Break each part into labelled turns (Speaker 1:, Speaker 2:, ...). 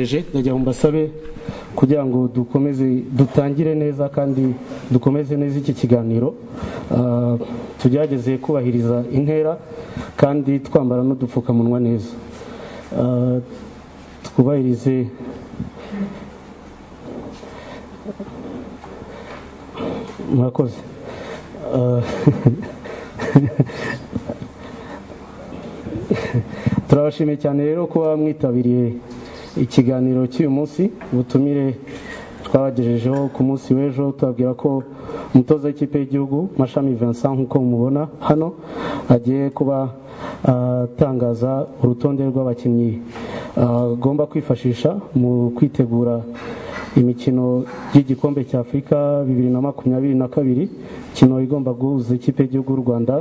Speaker 1: eje ndagira ngo mbasabe kugira ngo dukomeze dutangire neza kandi dukomeze neza iki kiganiro Ah, tugerageze kubahiriza intera kandi twambara n'udupfukamunwa neza Ah, twubahirize murakoze Ah, turabashimiye cyane rero kuba mwitabiriye ikiganiro cy'uyu munsi ubutumire twabagejejeho ku munsi w'ejo tubabwira ko umutoza w'ikipe y'igihugu mashami Vincent nk'uko mubona hano agiye kuba atangaza urutonde rw'abakinnyi ah, agomba kwifashisha mu kwitegura imikino y'igikombe cya afurika bibiri na makumyabiri na kabiri imikino igomba guhuza ikipe y'igihugu y'u rwanda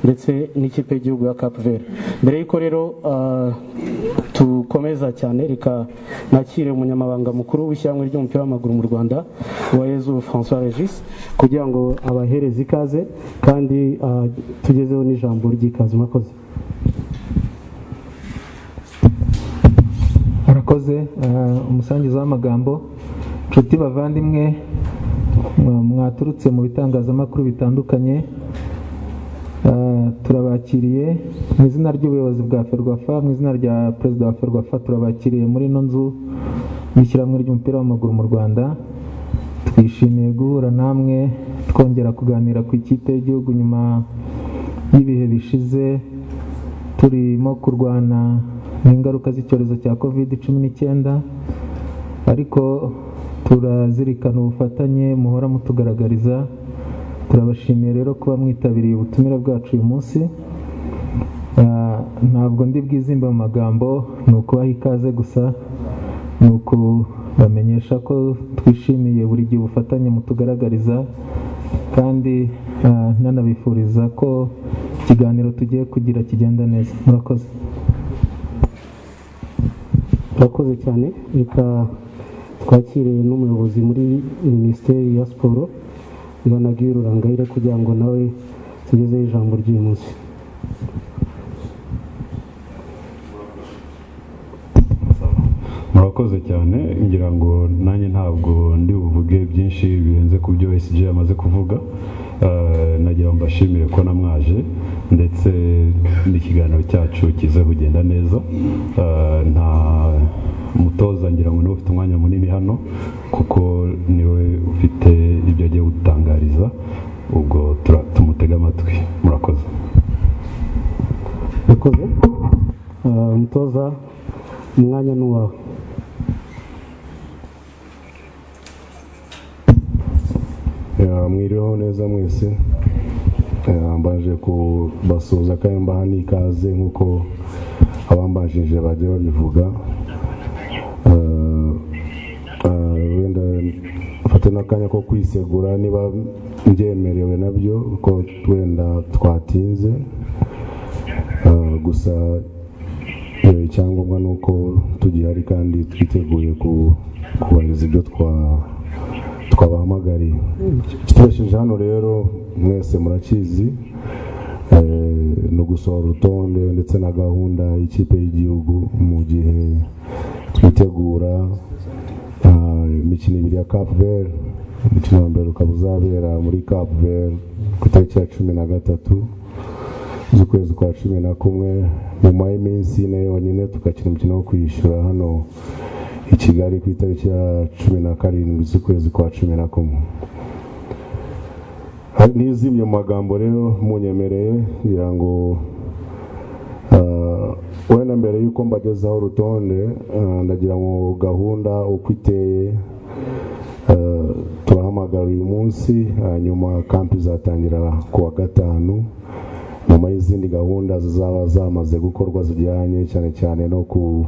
Speaker 1: ndetse n'ikipe y'igihugu ya cape verde mbere y'uko rero ah, tukomeza cyane reka nakire umunyamabanga mukuru w'ishyirahamwe ry'umupira w'amaguru mu rwanda wa yezu francois regis kugira ngo abahereze ikaze kandi ah, tugezeho n'ijambo ry'ikaze murakoze
Speaker 2: arakoze umusangiza w'amagambo nshuti bavandimwe eh, mwaturutse mu bitangazamakuru bitandukanye eh, turabakiriye mu izina ry'ubuyobozi bwa ferwafa mu izina rya perezida wa ferwafa turabakiriye muri ino nzu y'ishyirahamwe ry'umupira w'amaguru mu rwanda twishimiye guhura namwe twongera kuganira ku ikipe y'igihugu nyuma y'ibihe bishize turimo kurwana n'ingaruka z'icyorezo cya covid cumi n'icyenda ariko turazirikana ubufatanye muhora mutugaragariza turabashimiye rero kuba mwitabiriye ubutumire bwacu uyu munsi Ah, ntabwo ndi bwizimbe mu magambo ni ukubaha ikaze gusa ni ukubamenyesha ko twishimiye buri gihe ubufatanye mutugaragariza kandi ah, nanabifuriza ko ikiganiro tugiye kugira kigenda neza murakoze
Speaker 1: urakoze cyane reka twakire n'umuyobozi muri minisiteri ya siporo ibanagire urangayire kugira ngo nawe tugezeho ijambo ry'uyu munsi
Speaker 3: murakoze cyane ngira ngo nanjye ntabwo ndi buvuge byinshi birenze ku byo SG yamaze kuvuga Eh, nagira ngo mbashimire ko namwaje ndetse n'ikiganiro cyacu kiza kugenda neza Eh, nta mutoza ngira ngo niwe ufite umwanya munini hano kuko niwe ufite ibyo agiye gutangariza ubwo tura- tumutege amatwi murakoze
Speaker 1: urakoze Ah, umutoza umwanya ni uwawe
Speaker 4: Ya, mwiriweho neza mwese Ya, mbaje kubasuhuza kandi mbaha n'ikaze nk'uko abambajije bajya babivuga Eh, eh, wenda mfate n'akanya ko kwisegura niba mbyemerewe nabyo ko wenda twatinze Eh, gusa eh, icyangombwa ni uko tugihari kandi twiteguye ku- kubahiriza ibyo twa twabahamagariye tubashije hano rero mwese murakizi eh, ni ugusohora urutonde ndetse na gahunda y'ikipe y'igihugu mu gihe twitegura ah, imikino ibiri ya Cap Verde umukino wa mbere ukaba uzabera muri Cap Verde ku itariki ya cumi na gatatu z'ukwezi kwa cumi na kumwe nyuma y'iminsi ine yonyine tugakina umukino wo kwishyura hano i Kigali ku itariki ya cumi na karindwi z'ukwezi kwa cumi na kumwe Hari n'izimye mu magambo rero munyemereye ngira ngo ah, wenda mbere y'uko mbagezaho urutonde ah, ndagira ngo gahunda uko iteye ah, turahamagara uyu munsi hanyuma kampi izatangira ku wa gatanu nyuma y'izindi gahunda zizaba zamaze gukorwa zijyanye cyane cyane no ku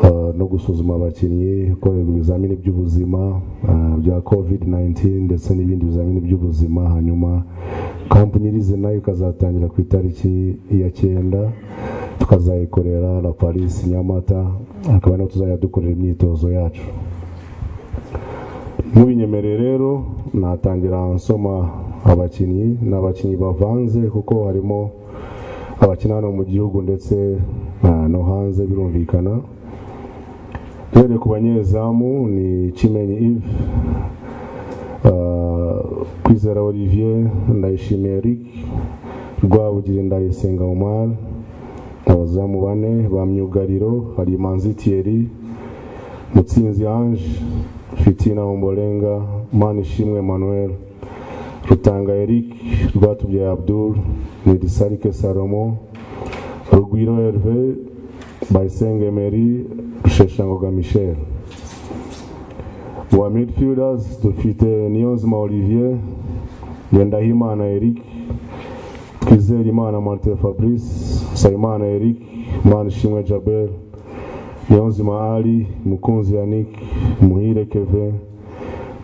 Speaker 4: Uh, no gusuzuma abakinnyi gukorerwa ibizamini by'ubuzima uh, bya covid 19 ndetse n'ibindi bizamini by'ubuzima hanyuma kampu nyirize nayo ikazatangira ku itariki ya cyenda tukazayikorera la paris nyamata akaba ariho tuzajya dukorera imyitozo yacu mubinyemereye rero natangira nsoma abakinnyi ni abakinnyi bavanze kuko harimo abakina hano mu gihugu ndetse uh, no hanze birumvikana duhereye ku banyezamu ni kimenyi ive Ah, kwizera olivier ndayishimiye eric rwabugira ndayisenga omar abazamu bane ba myugariro hari manzi thierry mutsinzi ange fitina ombolenga manishimwe emmanuel rutanga eric rwatubyaye abdul nidisarike salomo rugwiro herve bayisenga emery rusheshangoga michel wa midfielders dufite niyonzima olivier ngendahimana eric twizerimana martin fabrice sayimana eric manishimwe jabel niyonzima ali mukunzi yannick muhire keve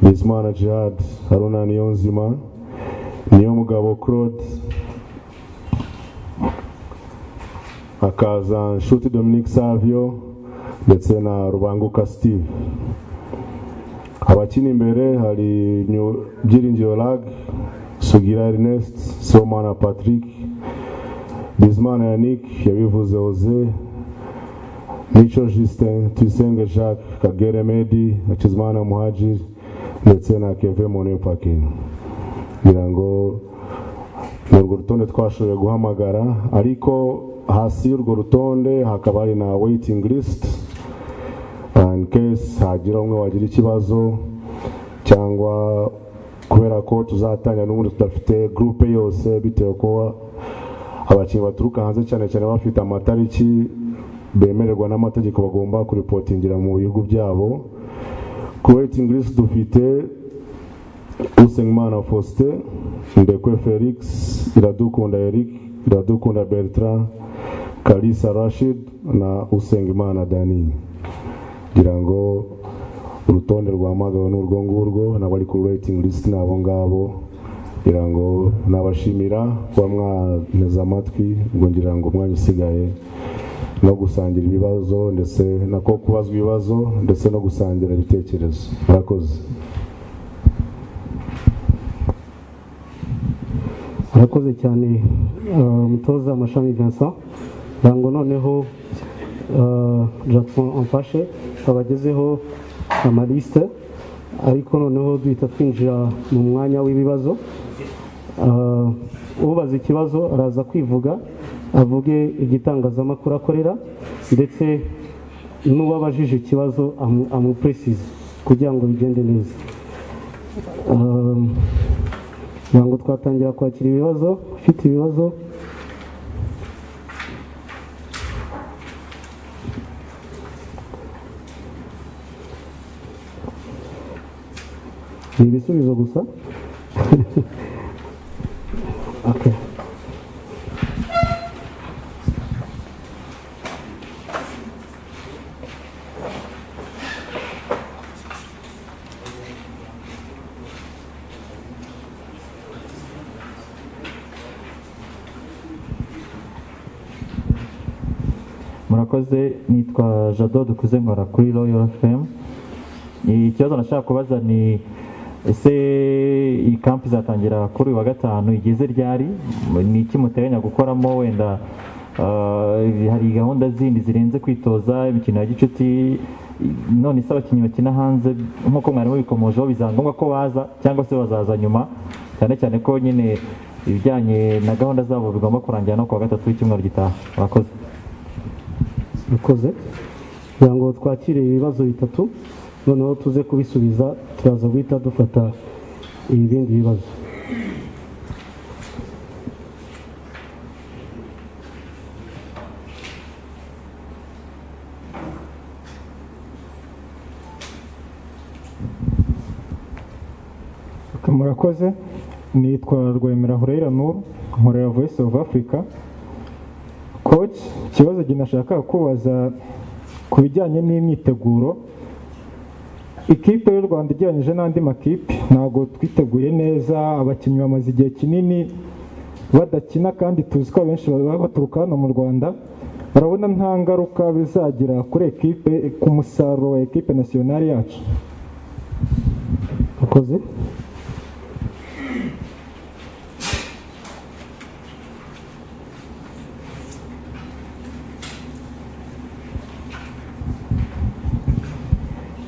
Speaker 4: bizimana jihad haruna niyonzima niyomugabo claude hakaza nshuti dominique savio ndetse na rubanguka steve abakina imbere hari Nyu- byiringiro lag sugira ernest somana patrick bizimana yannick yabivuze oze mico justin tuyisenge jacques kagere medi hakizimana muhajiri ndetse na keve monepakin kugira ngo ni urwo rutonde twashoboye guhamagara ariko hasi y'urwo rutonde hakaba hari na waiting list in case hagira umwe wagira ikibazo cyangwa kubera ko tuzatangira n'ubundi tudafite gurupe yose bitewe ko abakinnyi baturuka hanze cyane cyane bafite amatariki bemererwa n'amategeko bagomba kuripotingira mu bihugu byabo ku waiting list dufite usengimana faustin ndekwe felix iradukunda eric iradukunda bertrand kalisa rashid na usengimana dani kugira ngo urutonde rwamagawe n'urwo ngurwo n'abari kuri rating list ni abo ngabo kugira ngo nabashimira kuba mwanteze amatwi ngo ngira ngo umwanya usigaye no gusangira ibibazo ndetse nako kubazwa ibibazo ndetse no gusangira ibitekerezo murakoze
Speaker 1: arakoze cyane eh, umutoza mashami vincent ngira ngo noneho eh, jackson amfashe abagezeho amalisite ariko noneho duhita twinjira mu mwanya w'ibibazo Eh, ubaza ikibazo araza kwivuga avuge igitangazamakuru akorera ndetse n'uwabajije ikibazo amu- amupuresize kugira ngo bigende neza Eh, kugira ngo twatangira kwakira ibibazo ufite ibibazo ni ibisubizo gusa Okay.
Speaker 5: murakoze nitwa jado dukuze nkora kuri royal fm ikibazo nashaka kubaza ni ese iyi kampu izatangira kuri uyu wa gatanu igeze ryari ni iki muteganya gukoramo wenda ah, hari gahunda zindi zirenze kwitoza imikino ya gicuti none se abakinnyi bakina hanze nk'uko mwarimu bikomojeho bizaba ngombwa ko baza cyangwa se bazaza nyuma cyane cyane ko nyine ibijyanye na gahunda zabo bigomba kurangira no ku wa gatatu w'icyumweru gitaha murakoze
Speaker 1: bikoze kugira ngo twakire ibibazo bitatu noneho tuze kubisubiza turaza guhita dufata ibindi bibazo
Speaker 6: murakoze nitwa rwemera hureyira nuru nkorera voice of africa coach ikibazo gihe nashaka kubaza ku bijyanye n'imyiteguro ikipe y'u rwanda igereranyije n'andi makipe ntabwo twiteguye neza abakinnyi bamaze igihe kinini badakina kandi tuzi ko abenshi baba baturuka hano mu rwanda barabona nta ngaruka bizagira kuri ekipe ku musaruro wa ekipe nasiyonari yacu
Speaker 1: bikoze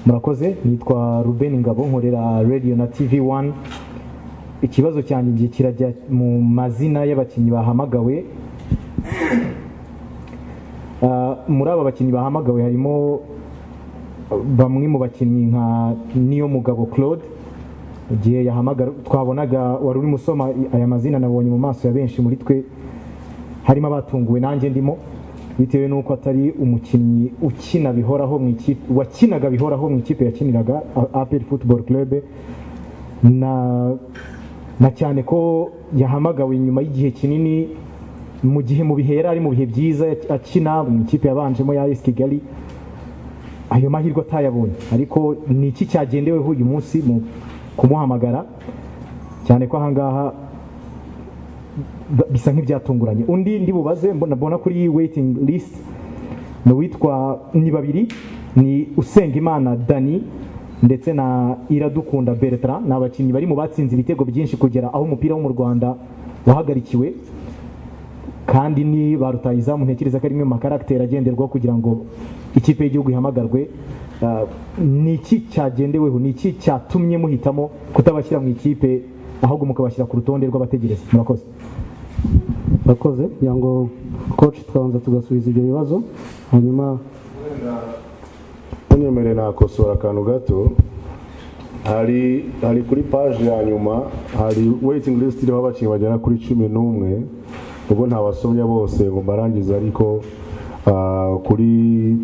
Speaker 7: murakoze nitwa ruben ngabo nkorera radiyo na tv wani ikibazo cyanjye ngiye kirajya mu mazina y'abakinnyi bahamagawe Ah, muri aba bakinnyi bahamagawe harimo bamwe mu bakinnyi nka niyo mugabo claude igihe yahamagara twabonaga wari urimo usoma aya mazina nabonye mu maso ya benshi muri twe harimo abatunguwe nanjye ndimo bitewe n'uko atari umukinnyi ukina bihoraho mu ikipe wakinaga bihoraho mu ikipe yakiniraga apel football club na na cyane ko yahamagawe nyuma y'igihe kinini mu gihe mu bihe yari ari mu bihe byiza akina mu ikipe yabanjemo ya esi kigali ayo mahirwe atayabonye ariko ni iki cyagendeweho uyu munsi mu kumuhamagara cyane ko ahangaha ba- bisa nk'ibyatunguranye undi ndi bubaze mbona mbona kuri waiting list ni uwitwa ni babiri ni usengimana dani ndetse na iradukunda bertrand ni abakinnyi bari mu batsinze ibitego byinshi kugera aho umupira wo mu rwanda wahagarikiwe kandi ni ba rutahizamu ntekereza ko ari imwe mu makaragiteri agenderwaho kugira ngo ikipe y'igihugu ihamagarwe Ah, ni iki cyagendeweho ni iki cyatumye muhitamo kutabashyira mu ikipe ahubwo mukabashyira ku rutonde rw'abategereza murakoze
Speaker 1: bakoze kugira ngo koci twabanza tugasubiza ibyo bibazo hanyuma
Speaker 4: unyemereye nakosora akantu gato hari hari kuri paji ya nyuma hari waiting list iriho abakinnyi bagera kuri cumi n'umwe ubwo ntabasomye bose ngo mbarangize ariko ah, kuri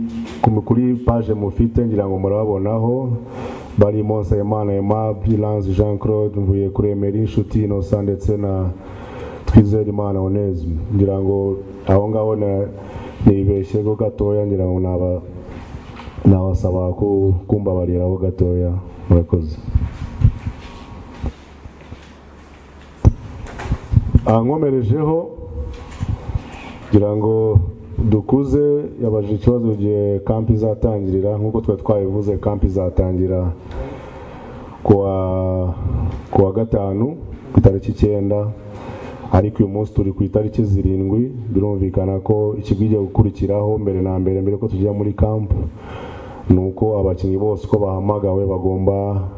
Speaker 4: ku- kuri paje mufite ngira ngo murababonaho barimo nsabimana ema bilanze jean claude mvuye kuri emeri inshuti inosa ndetse na twizerimana onesme ngira ngo aho ngaho na- nibeshyeho gatoya ngira ngo naba nabasaba ku- kumbabariraho gatoya murakoze Ah, nkomerejeho ngira ngo dukuze yabajije ikibazo igihe kampi izatangirira nk'uko twari twabivuze kampi izatangira kuwa kuwa gatanu ku itariki icyenda ariko uyu munsi turi ku itariki zirindwi birumvikana ko ikigo igiye gukurikiraho mbere na mbere mbere ko tujya muri kampu ni uko abakinnyi bose uko bahamagawe bagomba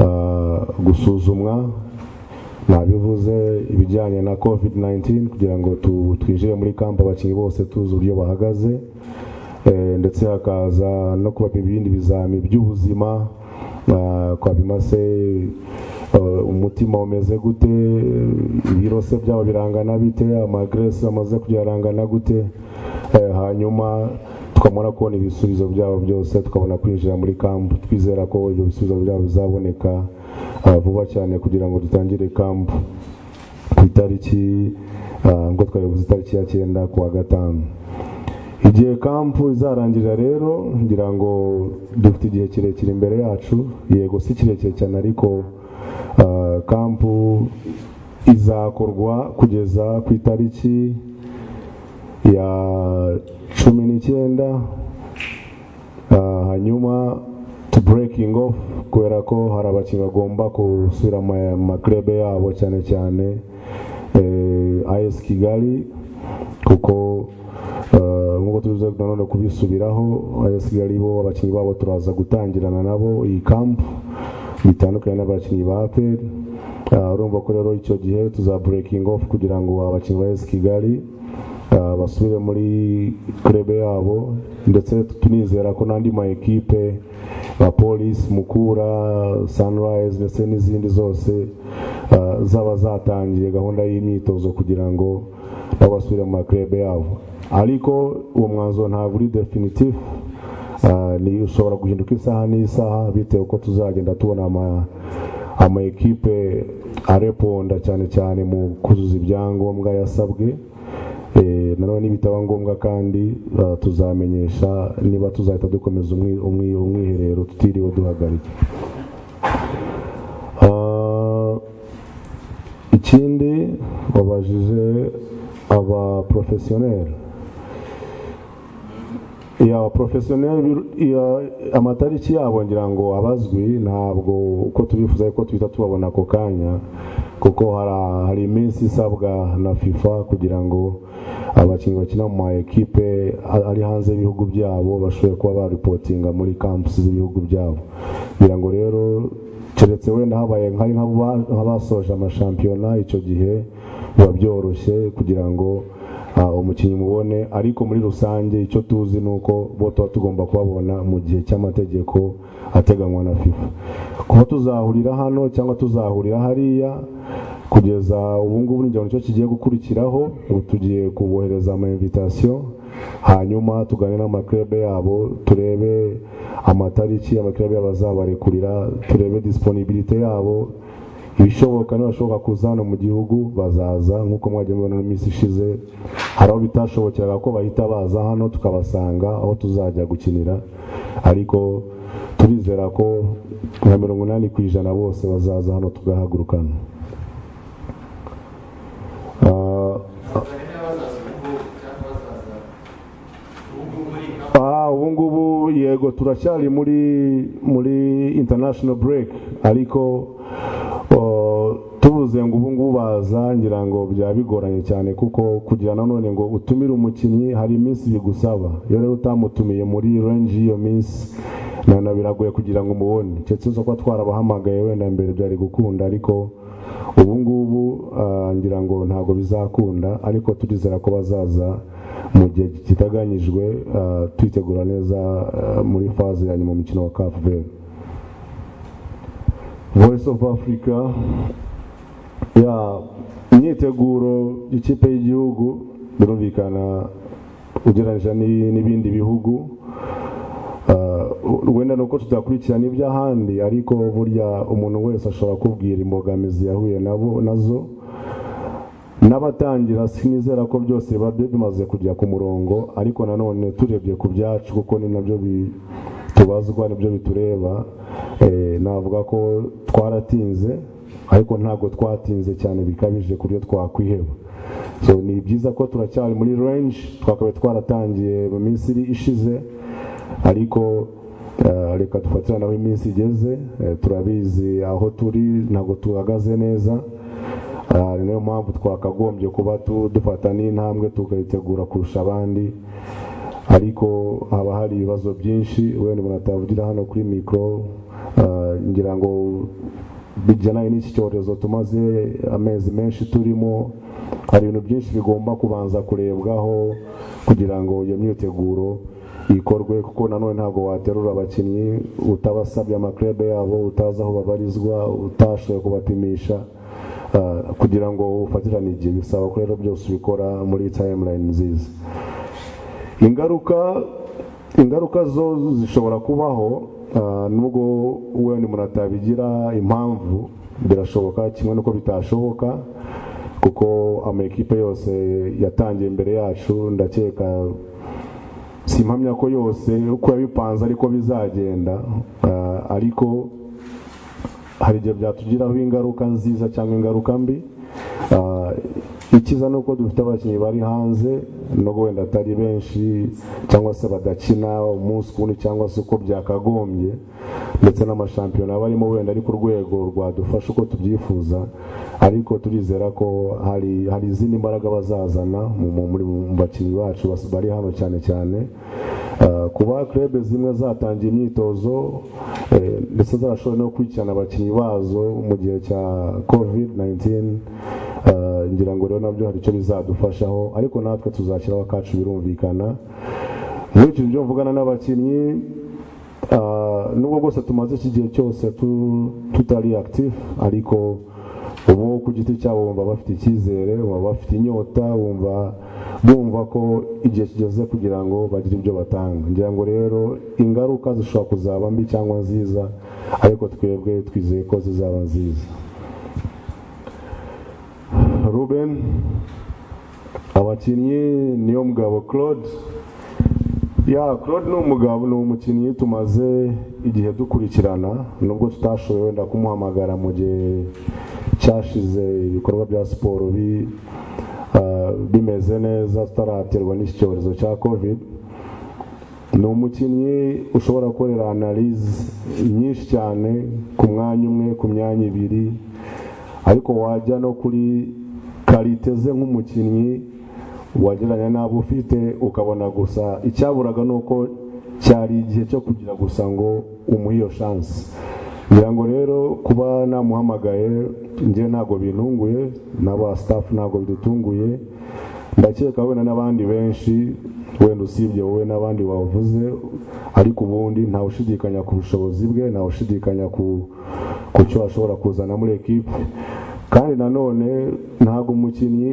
Speaker 4: ah, gusuzumwa nabivuze ibijyanye na covid 19 kugira ngo tu- twinjire muri kampu abakinnyi bose tuzi uburyo bahagaze Eh, ndetse hakaza no kubapima ibindi bizami by'ubuzima ah, kwapima se eh, umutima umeze gute ibiro se byabo birangana bite amagresi amaze kujya arangana gute Eh, hanyuma tukabona kubona ibisubizo byabo byose tukabona kwinjira muri kampu twizera ko ibyo bisubizo byabo bizaboneka ah, vuba cyane kugira ngo dutangire kampu ku itariki ah, ngo twayoboze itariki ya cyenda ku wa gatanu igihe kampu izarangirira rero ngira ngo dufite igihe kirekire imbere yacu yego si kirekire cyane ariko ah, kampu izakorwa kugeza ku itariki ya cumi n'icyenda Ah, hanyuma to breaking off kubera ko hari abakinnyi bagomba gusubira mu ma- maklebe yabo cyane cyane eh, as kigali kuko eh, nk'uko tubivuze nanone kubisubiraho as kigali bo abakinnyi babo turaza gutangirana nabo iyi kampu bitandukanye n'abakinnyi ba aperi urumva ko rero icyo gihe tuza breaking off kugira ngo abakinnyi ba as kigali Ah, basubire muri kurebe yabo ndetse tunizera ko n'andi ma ekipe nka polisi mukura sunrise ndetse n'izindi zose ah, zaba zatangiye gahunda y'imyitozo kugira ngo nabo basubire mu makurebe yabo ariko uwo mwanzuro ntabwo uri definitive Ah, ni ushobora guhinduka isaha n'isaha bitewe uko tuzagenda tubona ama ama ekipe areponda cyane cyane mu kuzuza ibyangombwa yasabwe Eh, nanone nibitaba ngombwa kandi ah, tuzamenyesha niba tuzahita dukomeza umwi- umwi- umwiherero tutiriwe duhagarika Ah, ikindi wabajije aba professionnel ya profesiyoneri amatariki yabo ngira ngo abazwi ntabwo uko tubifuza ariko duhita tubabona ako kanya kuko hara- hari iminsi isabwa na fifa kugira ngo abakinnyi bakina mu ma ekipe a- ari hanze y'ibihugu byabo bashobore kuba baripotinga muri kampusi z'ibihugu byabo kugira ngo rero keretse wenda habaye nk'ari nk'aba- nk'abasoje amashampiyona icyo gihe biba byoroshye kugira ngo Ah, umukinnyi mubone ariko muri rusange icyo tuzi ni uko bo tuba tugomba kubabona mu gihe cy'amategeko ateganywa na fifa kuba tuzahurira hano cyangwa tuzahurira hariya kugeza ubu ngubu ni nicyo kigiye gukurikiraho ubu tugiye kubohereza ama invitation hanyuma tugane n'amaklebe yabo turebe amatariki amaklebe yabo azabarekurira turebe disponibilite yabo ibishoboka n'abashoboka kuza hano mu gihugu bazaza nk'uko mwagiye mubibona mu minsi ishize hari aho bitashobokeraga ko bahita baza hano tukabasanga aho tuzajya gukinira ariko turizera ko nka mirongo inani ku ijana bose bazaza hano tugahagurukana Ah, Ah, ubu ngubu yego turacyari muri muri international break ariko oh, tuvuze ngo ubu ngubu baza ngira ngo byaba bigoranye cyane kuko kugira nanone ngo utumire umukinnyi hari iminsi bigusaba iyo rero utamutumiye muri range y'iyo minsi na na biragoye kugira ngo umubone keretse uza kuba twarabahamagaye wenda mbere byari gukunda ariko ubu ngubu ah, ngira ngo ntabwo bizakunda ariko turizera ko bazaza mu gihe kiteganyijwe ah, twitegura neza ah, muri faze ya nyuma mu mukino wa kafu voice of africa ya imyiteguro y'ikipe y'igihugu birumvikana ugereranyije n'i- n'ibindi bihugu Ah, wenda ni uko tutakurikirana iby'ahandi ariko burya umuntu wese ashobora kubwira imbogamizi yahuye nabo nazo n'abatangira sinizera ko byose biba bi- bimaze kujya ku murongo ariko nanone turebye ku byacu kuko ni nabyo bi- tubazwa nibyo bitureba eh, navuga ko twaratinze ariko ntabwo twatinze cyane bikabije ku buryo twakwiheba so ni byiza ko turacyari muri range twakabaye twaratangiye mu minsi iri- ishize ariko eh, reka dufatira naho iminsi igeze eh, turabizi aho turi ntabwo tuhagaze neza Ah, ni nayo mpamvu twakagombye kuba tu- dufata n'intambwe tukayitegura kurusha abandi ariko haba hari ibibazo byinshi wenda umuntu atavugira hano kuri mikoro ngira ngo bijyanye n'iki cyorezo tumaze amezi menshi turimo hari ibintu byinshi bigomba kubanza kurebwaho kugira ngo iyo myiteguro ikorwe kuko nanone ntabwo waterura abakinnyi utabasabye amaklebe yabo utazi aho babarizwa utashoboye kubapimisha Ah, kugira ngo ufatirane igihe bisaba ko rero byose ubikora muri timeline nziza ingaruka ingaruka zo zishobora kubaho ah, nubwo wenda umuntu atabigira impamvu birashoboka kimwe n'uko bitashoboka kuko amakipe yose yatangiye imbere yacu ndakeka simpamya ko yose uko yabipanze ariko bizagenda Ah, ariko hari igihe byatugiraho ingaruka nziza cyangwa ingaruka mbi Ah, ikiza ni uko dufite abakinnyi bari hanze nubwo wenda atari benshi cyangwa se badakina umunsi ku wundi cyangwa se uko byakagombye ndetse n'amashampiyona barimo wenda ari ku rwego rwadufasha uko tubyifuza ariko turizera ko hari hari izindi mbaraga bazazana mu- mu- muri- mu bakinnyi bacu bas- bari hano cyane cyane Ah, kuba club zimwe zatangiye imyitozo eh, ndetse zarashoboye no gukurikirana abakinnyi bazo mu gihe cya covid-19 ah, ngira ngo rero nabyo hari icyo bizadufashaho ariko natwe tuzashyiraho akacu birumvikana muri icyo byo mvugana n'abakinnyi ah, nubwo rwose tumaze iki gihe cyose tu- tutari active ariko ubu ku giti cyabo bumva bafite icyizere bumva bafite inyota bumva bumva ko igihe kigeze kugira ngo bagire ibyo batanga ngira ngo rero ingaruka zishobora kuzaba mbi cyangwa nziza ariko twebwe twizeye ko zizaba nziza ruben abakinnyi niyo mugabo claude ya claude ni umugabo ni umukinnyi tumaze igihe dukurikirana nubwo tutashoboye wenda kumuhamagara mu gihe cyashize ibikorwa bya siporo bi- ah, bimeze neza tutaraterwa n'iki cyorezo cya covid ni umukinnyi ushobora gukorera analize nyinshi cyane ku mwanya umwe ku myanya ibiri ariko wajya no kuri karite ze nk'umukinnyi wageranya n'abo ufite ukabona gusa icyaburaga ni uko cyari igihe cyo kugira gusa ngo umuhe iyo shansi ngira ngo rero kuba namuhamagaye njye ntabwo bintunguye n'aba sitafu ntabwo bidutunguye ndakeka wenda n'abandi benshi wenda usibye wowe n'abandi wavuze ariko ubundi ntawushidikanya ku bushobozi bwe ntawushidikanya ku cyo ashobora kuzana muri ekipe kandi nanone ntabwo umukinnyi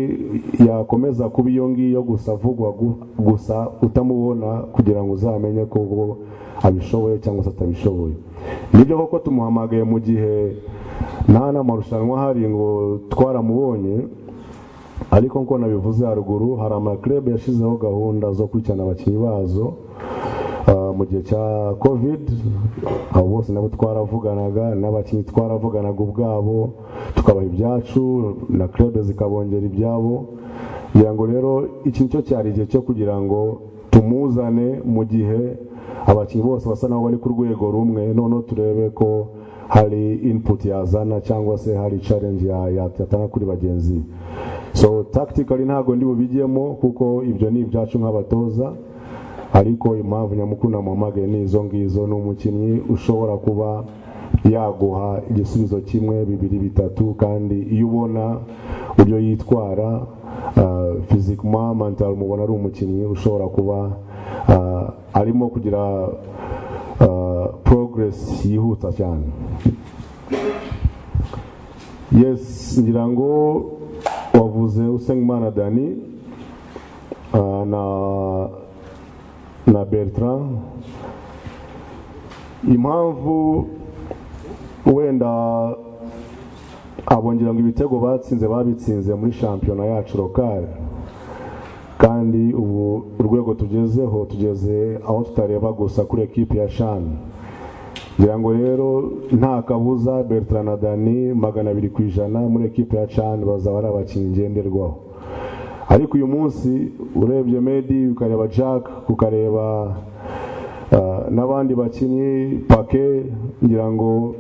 Speaker 4: yakomeza kuba iyo ngiyo gusa avugwa gu- gusa utamubona kugira ngo uzamenye ko ubwo abishoboye cyangwa se atabishoboye nibyo koko tumuhamagaye mu gihe nta n'amarushanwa ahari ngo twaramubonye ariko nk'uko nabivuze haruguru hari amakirebe yashyizeho gahunda zo gukurikirana abakinnyi bazo Ah, mu gihe cya covid abo bose nabo twaravuganaga n'abakinnyi twaravuganaga ubwabo tukabaha ibyacu na kirebe zikabongera ibyabo kugira ngo rero iki nicyo cyari igihe cyo kugira ngo tumuzane mu gihe abakinnyi bose basa naho bari ku rwego rumwe noneho turebe ko hari input yazana cyangwa se hari challenge ya- ya- yatanga kuri bagenzi be so tactically ntabwo ndi bubijyemo kuko ibyo ni ibyacu nk'abatoza ariko impamvu nyamukuru namuhamagaye ni izo ngizo ni umukinnyi ushobora kuba yaguha igisubizo kimwe bibiri bitatu kandi iyo ubona uburyo yitwara fizikuma mantaro mubona ari umukinnyi ushobora kuba ah, arimo kugira progress yihuta cyane yes ngira ngo wavuze usengimana dani ah, na na bertrand impamvu wenda abongera ngo ibitego batsinze babitsinze muri shampiyona yacu lokale kandi ubu urwego tugezeho tugeze aho tutareba gusa kuri ekipi ya shani ngira ngo rero nta kabuza bertrand na dani magana abiri ku ijana muri ekipi ya shani bazaba ari abakinnyi ngenderwaho ariko uyu munsi urebye medi ukareba jack ukareba ah, n'abandi bakinnyi pake ngira ngo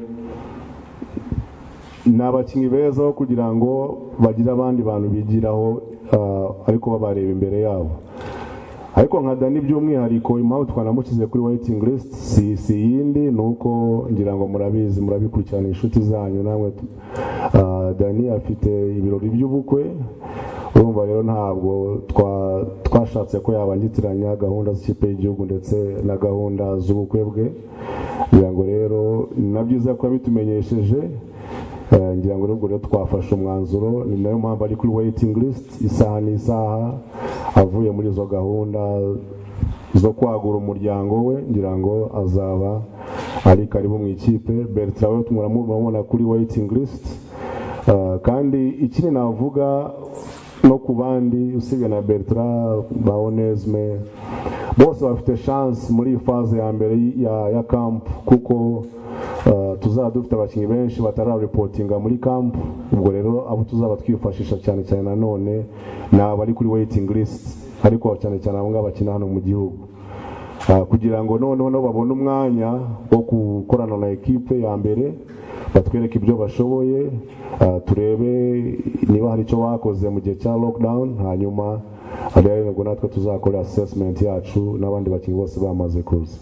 Speaker 4: ni abakinnyi beza aho kugira ngo bagire abandi bantu bigiraho ah, ariko babareba imbere yabo ariko nka dani by'umwihariko impamvu twanamushyize kuri waiting list si, si yindi ni uko ngira ngo murabizi murabikurikirana inshuti zanyu namwe tu- ah, dani afite ibirori by'ubukwe urumva rero ntabwo twa- twashatse ko yabangitiranya gahunda z'ikipe y'igihugu ndetse na gahunda z'ubukwe bwe ngira ngo rero na byiza ko yabitumenyesheje Eh, ngira ngo rero twafashe umwanzuro ni nayo mpamvu ari kuri waiting list isaha n'isaha avuye muri izo gahunda zo kwagura umuryango we ngira ngo azaba ari karibu mu ikipe bertrand we tumurabona kuri waiting list Eh, kandi ikindi navuga no ku bandi usibye na bertrand ba onesme bose bafite chance muri iyi faze ya mbere y- ya, ya camp kuko eh, tuzaba dufite abakinnyi benshi batararipotinga muri camp ubwo rero abo tuzaba twifashisha cyane cyane nanone ni abari kuri waiting list ariko cyane cyane abo ngabo bakina hano mu gihugu Ah, kugira ngo noneho nabo babone umwanya wo gukorana na ekipe ya mbere batwereke ibyo bashoboye ah, turebe niba hari icyo bakoze mu gihe cya lockdown hanyuma rero nibwo natwe tuzakora assessment yacu n'abandi bakinnyi bose bamaze kuza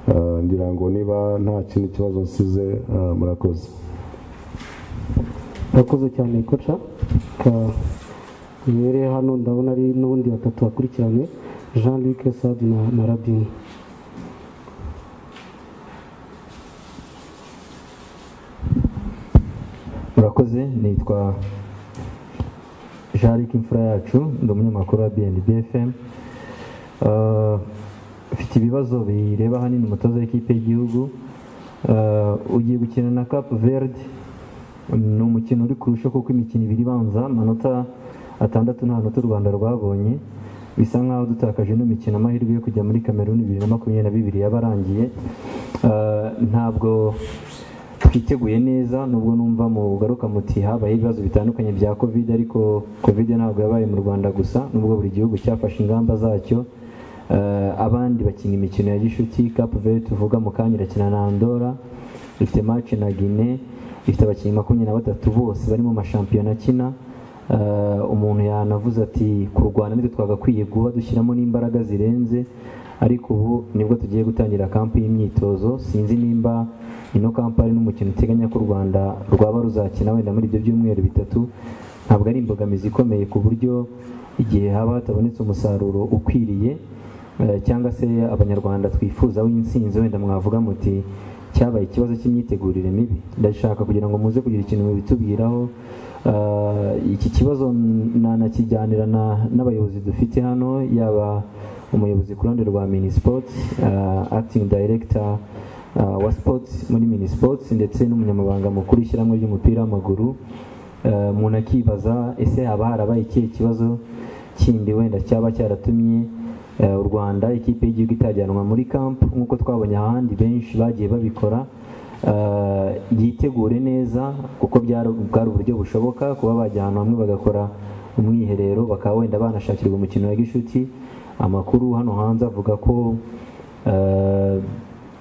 Speaker 4: Ah, ngira ngo niba nta kindi kibazo nsize ah, murakoze
Speaker 1: urakoze cyane koca imbere hano ndabona ari n'ubundi batatu bakurikiranye jean luc sad na, na rabin
Speaker 5: murakoze nitwa jarike imfura yacu ndi umunyamakuru wa bnb fm Ah, mfite ibibazo bireba ahanini umutoza w'ikipe y'igihugu Ah, ugiye gukina na cap verde ni umukino uri kurusha kuko imikino ibiri ibanza amanota atandatu nta nota u rwanda rwabonye bisa nk'aho dutakaje ino mikino amahirwe yo kujya muri kameruni bibiri na makumyabiri na bibiri yabarangiye ntabwo twiteguye neza nubwo numva mugaruka muti habaye ibibazo bitandukanye bya covid ariko covid ntabwo yabaye mu rwanda gusa nubwo buri gihugu cyafashe ingamba zacyo Eh, abandi bakina imikino ya gishuti cap verde tuvuga mu kanya irakina na andora ifite match na guinee
Speaker 8: ifite abakinnyi makumyabiri na batatu bose bari mu mashampiyona akina Eh, umuntu yanavuze ati kurwana nitwe twagakwiye guha dushyiramo n'imbaraga zirenze ariko ubu nibwo tugiye gutangira kampu y'imyitozo sinzi nimba ino kampu ari n'umukino uteganya ko u rwanda rwaba ruzakina wenda muri ibyo byumweru bitatu ntabwo ari imbogamizi ikomeye ku buryo igihe haba hatabonetse umusaruro ukwiriye eh, cyangwa se abanyarwanda twifuza w'insinzi wenda mwavuga muti cyabaye ikibazo cy'imyitegurire mibi ndashaka kugira ngo muze kugira ikintu mubitubwiraho Eh, iki kibazo nanakijyanira na- n'abayobozi dufite hano yaba umuyobozi ku ruhande rwa minisport eh, acting director eh, wa sports muri minisport ndetse n'umunyamabanga mukuru w'ishyirahamwe ry'umupira w'amaguru Eh, umuntu akibaza ese haba harabaye ikihe kibazo kindi wenda cyaba cyaratumye eh, u rwanda ikipe y'igihugu itajyanwa muri camp nk'uko twabonye ahandi benshi bagiye babikora Eh, yitegure neza kuko byari bwari uburyo bushoboka kuba bajya ahantu hamwe bagakora umwiherero bakaba wenda banashakirwa umukino wa gishuti amakuru hano hanze avuga ko eh,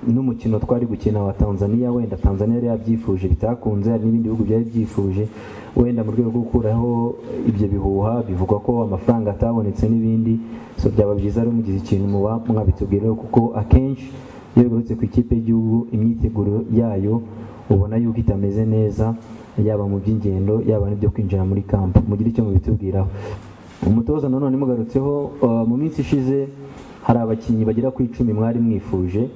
Speaker 8: n'umukino twari gukina wa tanzania wenda tanzania yari yabyifuje bitakunze hari n'ibindi bihugu byari byifuje wenda mu rwego rwo gukuraho ibyo bihuha bivugwa ko amafaranga atabonetse n'ibindi so byaba byiza rero mugize ikintu muba mwabitubwiraho kuko akenshi iyo bigarutse ku ikipe y'igihugu imyiteguro yayo ubona yuko itameze neza yaba mu by'ingendo yaba n'ibyo kwinjira muri kampu mugire icyo mubitubwiraho umutoza nanone mugarutseho eh, mu minsi ishize hari abakinnyi bagera ku icumi mwari mwifuje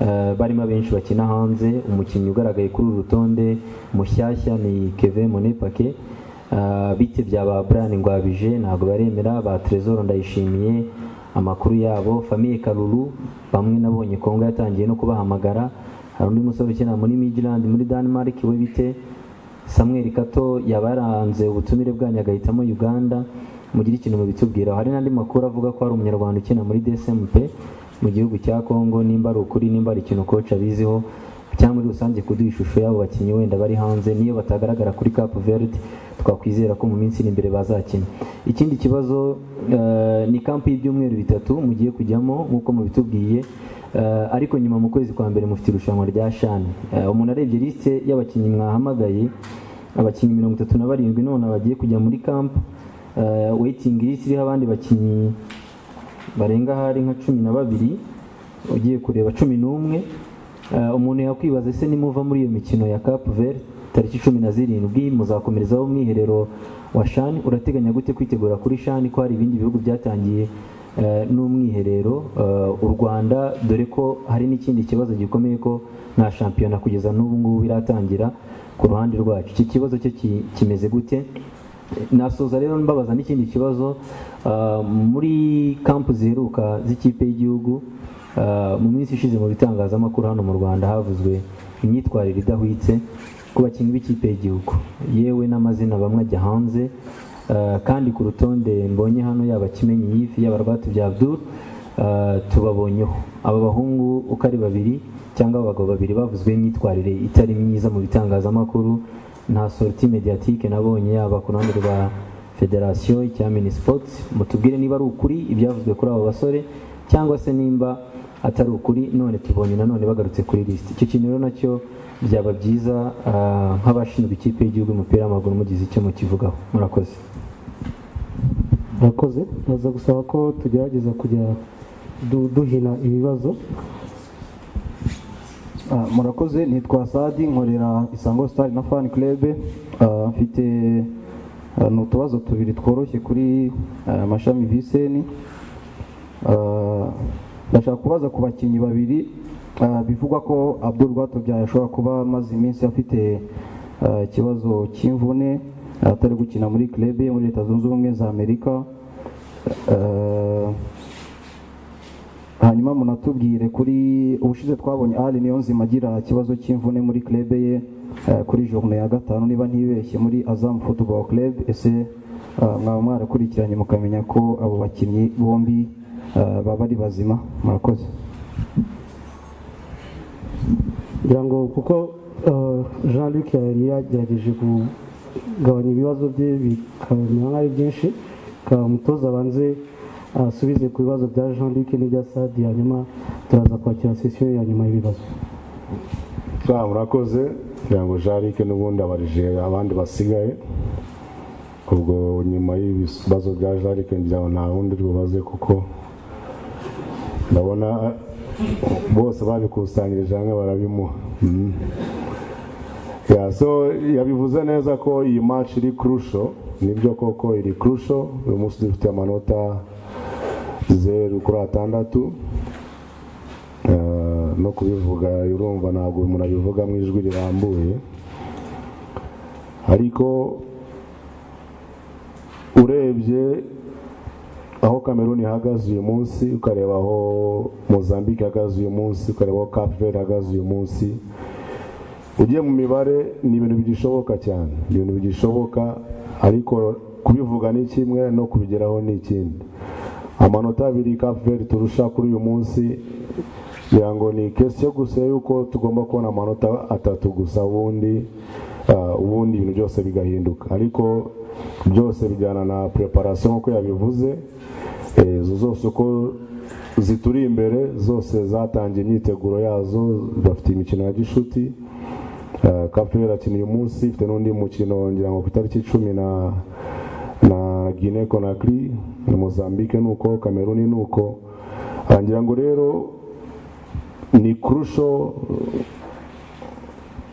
Speaker 8: eh, barimo abenshi bakina hanze umukinnyi ugaragaye kuri uru rutonde mushyashya ni keve monepake Eh, bitebya ba Brian Ngwabije ntabwo baremera ba Trezor ndayishimiye amakuru yabo famiye Kalulu bamwe nabonye Kongo yatangiye no kubahamagara hari undi musore ukina muri Midland muri Denmark we bite Samuel Kato yabaranze ubutumire bwanyu agahitamo Uganda mugire ikintu mubitubwiraho hari n'andi makuru avuga ko hari umunyarwanda ukina muri DSMP mu gihugu cya Congo nimba ari ukuri nimba ari ikintu coach abiziho cyangwa muri rusange kuduha ishusho y'abo bakinnyi wenda bari hanze niyo batagaragara kuri Cap Verde twakwizera ko mu minsi iri imbere bazakina ikindi kibazo eh, ni kampu y'ibyumweru bitatu mugiye kujyamo nk'uko mubitubwiye Eh, ariko nyuma mu kwezi kwa mbere mufite irushanwa rya shani Eh, umuntu arebye lisite y'abakinnyi mwahamagaye abakinnyi mirongo itatu na barindwi none bagiye kujya muri kampu weyitingi lisite iriho abandi bakinnyi barenga hari nka cumi na babiri ugiye kureba cumi n'umwe Eh, umuntu yakwibaza ese nimuva muri iyo mikino ya Cap Vert tariki cumi na zirindwi muzakomerezaho umwiherero wa shani urateganya gute kwitegura kuri shani ko hari ibindi bihugu byatangiye eh, n'umwiherero Eh, u rwanda dore ko hari n'ikindi kibazo gikomeye ko nta shampiyona kugeza n'ubu ngubu iratangira ku ruhande rwacu iki kibazo cyo ki- kimeze gute nasoza rero mbabaza n'ikindi kibazo ah, muri kampu ziheruka z'ikipe y'igihugu ah, mu minsi ishize mu bitangazamakuru hano mu rwanda havuzwe imyitwarire idahwitse ku bakinnyi b'ikipe y'igihugu yewe n'amazina bamwe ajya hanze ah, kandi ku rutonde mbonye hano yaba kimenyi yifi yaba rwatubya abdul ah, tubabonyeho aba bahungu uko ari babiri cyangwa abagabo babiri bavuzweho imyitwarire itari myiza mu bitangazamakuru nta sorti mediatike nabonye yaba ku ruhande rwa federasiyo icya minisipoti mutubwire niba ari ukuri ibyavuzwe kuri abo basore cyangwa se nimba atari ukuri none tubonye nanone bagarutse kuri lisiti icyo kintu rero nacyo byaba byiza ah, nk'abashinzwe ikipe y'igihugu y'umupira w'amaguru mugize icyo mukivugaho murakoze
Speaker 1: murakoze baza gusaba ko tugerageza kujya du- duhina ibibazo
Speaker 9: Ah, murakoze nitwa sadi nkorera isango star na fan club Ah, mfite ah, ni utubazo tubiri tworoshye kuri ah, mashami viseni Ah, ndashaka kubaza ku bakinnyi babiri ah, bivugwa ko abdul rwatubyaye ashobora kuba amaze iminsi afite ah, ikibazo cy'imvune atari gukina muri club ye muri leta zunze ubumwe za amerika Ah, hanyuma munatubwire kuri ubushize twabonye ari niyo nzima agira ikibazo cy'imvune muri club ye eh, kuri journée ya gatanu niba ntibeshye muri Azam Football Club ese eh, mwaba mwarakurikiranye mukamenya ko abo bakinnyi bombi eh, baba ari bazima murakoze
Speaker 1: kugira ngo kuko eh, jean luc yari yagerageje kugabanya ibibazo bye bikamera nk'aho ari byinshi reka umutoza abanze asubize ku bibazo bya jean luc n'ibya sadi hanyuma turaza kwakira sesiyo ya nyuma y'ibibazo
Speaker 4: Ah, murakoze kugira ngo jarike n'ubundi abarije abandi basigaye ubwo nyuma y'ibibazo bya jarike njyaho nta wundi uri bubaze kuko ndabona bose babikusanyirije hamwe barabimuha Mhm. Yeah, so yabivuze neza ko iyi match iri crucial nibyo koko iri crucial uyu munsi dufite amanota zeru kuri atandatu Eh, no kubivuga urumva ntabwo umuntu abivuga mu ijwi rirambuye ariko urebye aho kameruni ihagaze uyu munsi ukareba aho mozambique ihagaze uyu munsi ukareba aho cape verde ihagaze uyu munsi ugiye mu mibare ni ibintu bigishoboka cyane ni ibintu bigishoboka ariko kubivuga ni kimwe no kubigeraho ni ikindi amanota abiri kapuveri turusha kuri uyu munsi ngira ngo ni kesiyo gusa y'uko tugomba kubona amanota atatu gusa ubundi ah, ubundi ibintu byose bigahinduka ariko byose bijyana na preparation nk'uko yabivuze Eh, izo zose uko zituri imbere zose zatangiye imyiteguro yazo bafite imikino ya gishuti kapere irakina uyu munsi ifite n'undi mukino ngira ngo ku itariki icumi na na Guinea Conakry na Mozambique nuko Cameroon nuko Ah, ngira ngo rero ni kurusho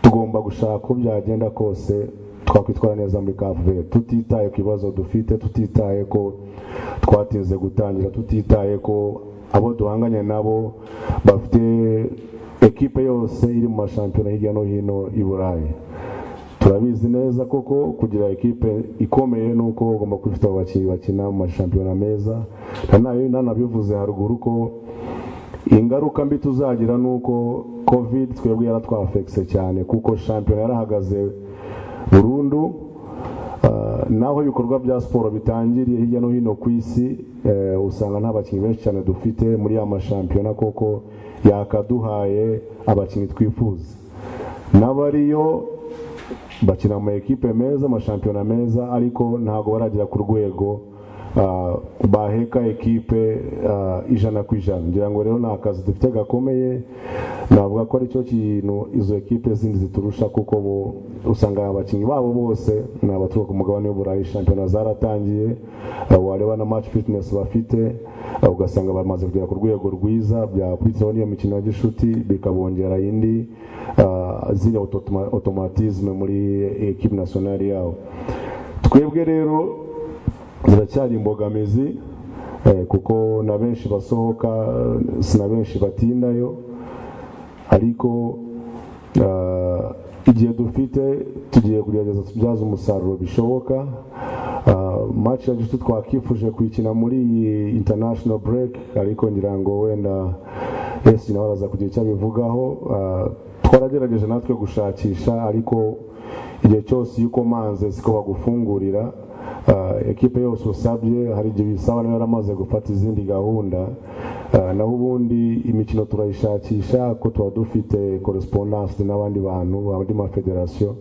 Speaker 4: tugomba gushaka uko byagenda kose twakwitwara neza muri kavuye tutitaye ku bibazo dufite tutitaye ko twatinze gutangira tutitaye ko abo duhanganye nabo bafite ekipe yose iri mu mashampiyona hirya no hino i burayi turabizi neza koko kugira ekipe ikomeye ni uko ugomba kuba ufite abakinnyi bakina mu mashampiyona meza Nanayo- nanabivuze haruguru ko ingaruka mbi tuzagira ni uko covid twebwe yaratwafekise cyane kuko shampiyona yarahagaze burundu Ah, naho ibikorwa bya siporo bitangiriye hirya no hino ku isi eh, usanga nta bakinnyi benshi cyane dufite muri ya mashampiyona koko yakaduhaye abakinnyi twifuza n'abariyo bakina mu ekipe meza amashampiyona meza ariko ntabwo baragera ku rwego ah, baheka ekipe ah, ijana ku ijana ngira ngo rero ni akazi dufite gakomeye navuga ko aricyo kintu izo ekipe zindi ziturusha kuko bo usanga abakinnyi babo bose ni abaturuka ku mugabane w'uburayi shampiyona zaratangiye ah, wareba na match fitness bafite ah, ugasanga bamaze kugera ku rwego rwiza byakurikiyeho n'iyo mikino ya gishuti bikabongera indi ah, ziriya autotoma- automatisme muri ekipe nationale yabo twebwe rero ziracyari imbogamizi eh, kuko na benshi basohoka eh, si na benshi batindayo ariko ah, igihe dufite tugiye kugerageza tubyaze umusaruro bishoboka Ah, match ya gishuti twakifuje kuyikina muri iyi international break ariko ngira ngo wenda esi nawe araza kugira icyo abivugaho Ah, twaragerageje natwe gushakisha ariko igihe cyose iyo ukomanze siko bagufungurira Ah, ekipe yose usabye hari igihe bisaba nayo yaramaze gufata izindi gahunda Ah, naho ubundi imikino turayishakisha ko tuba dufite correspondance n'abandi bantu abandi mafederasiyo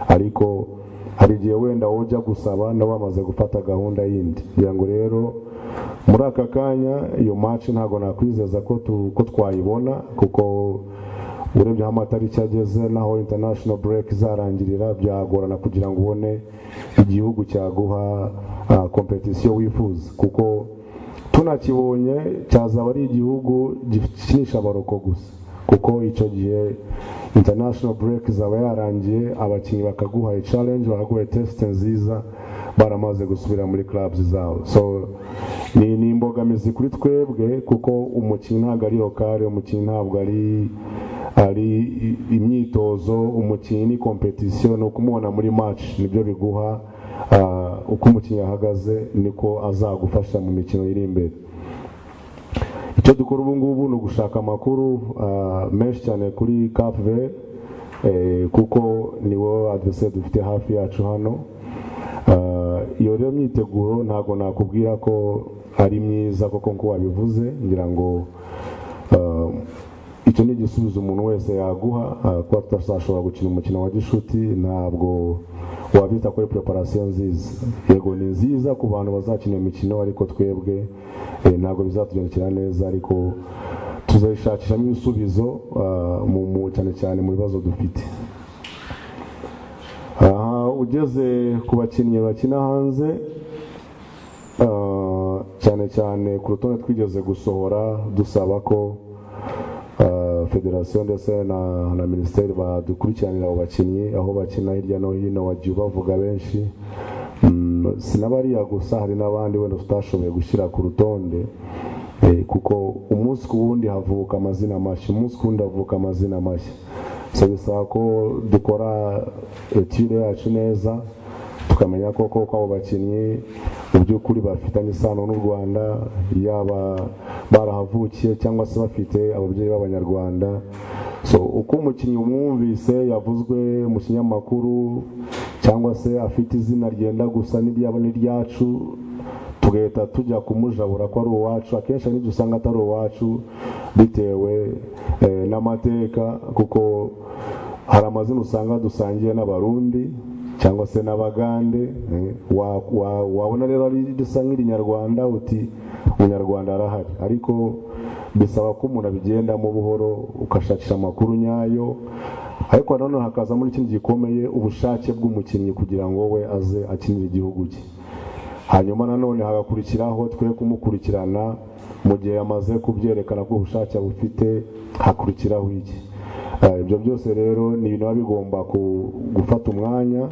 Speaker 4: ariko hari igihe wenda wowe ujya gusaba nabo bamaze gufata gahunda yindi kugira ngo rero muri aka kanya iyo match ntabwo nakwizeza ko tu- ko twayibona kuko urebye aho amatariki ageze n'aho international break izarangirira byagorana kugira ngo ubone igihugu cyaguha ah, competition wifuza kuko tunakibonye cyazaba ari igihugu gikinisha abaroko gusa kuko icyo gihe international break izaba yarangiye abakinnyi bakaguha challenge bakaguha test nziza baramaze gusubira muri clubs zabo so ni, ni imbogamizi kuri twebwe kuko umukinnyi ntabwo ari lokale umukinnyi ntabwo ari ari i- imyitozo umukinnyi ni competition ni ukumubona muri match nibyo biguha ah, uko umukinnyi ahagaze niko azagufasha mu mikino iri imbere icyo dukora ubu ngubu ni ugushaka amakuru ah, menshi cyane kuri cap vert eh, kuko niwo adversaire dufite hafi yacu hano Ah, iyo rero myiteguro ntabwo nakubwira ko ari myiza kuko nk'uko wabivuze ngira ngo ah, icyo ni igisubizo umuntu wese yaguha ah, kuba tutazashobora gukina umukino wa gishuti ntabwo wabita kuri preparation nziza yego ni nziza ku bantu bazakina iyo mikino ariko twebwe eh, ntabwo bizatugendekera neza ariko tuzayishakishamo ibisubizo ah, mu- mu- cyane cyane mu bibazo dufite ugeze ku bakinnyi bakina hanze ah, cyane cyane ku rutonde twigeze gusohora dusaba ko ah, federasiyo ndetse na na minisiteri badukurikiranira abo bakinnyi aho bakina hirya no hino wagiye ubavuga benshi Mm, sinabariya gusa hari n'abandi wenda tutashoboye gushyira ku rutonde Eh, kuko umunsi ku wundi havuka amazina mashya umunsi ku wundi havuka amazina mashya so bisaba ko dukora etire yacu neza tukamenya ko koko abo bakinnyi mu by'ukuri bafitanye isano n'u rwanda yaba barahavukiye cyangwa se bafite ababyeyi b'abanyarwanda so uko umukinnyi umwumvise yavuzwe mu kinyamakuru cyangwa se afite izina ryenda gusa n'iryabo n'iryacu tugahita tujya kumujabura ko ari uwacu akenshi hari n'ibyo usanga atari uwacu bitewe eh, n'amateka kuko hari amazina usanga dusangiye n'abarundi cyangwa se n'abagande eh, wa- wa- wabona rero ari risa nk'irinyarwanda uti umunyarwanda arahari ariko bisaba ko umuntu abigendamo buhoro ugashakisha amakuru nyayo ariko nanone hakazamo n'ikintu gikomeye ubushake bw'umukinnyi kugira ngo we aze akinire igihugu cye hanyuma nanone hagakurikiraho twe kumukurikirana mu gihe yamaze kubyerekana ko ubushake bufite hakurikiraho iki Eh, ibyo byose rero ni ibintu biba bigomba ku- gufata umwanya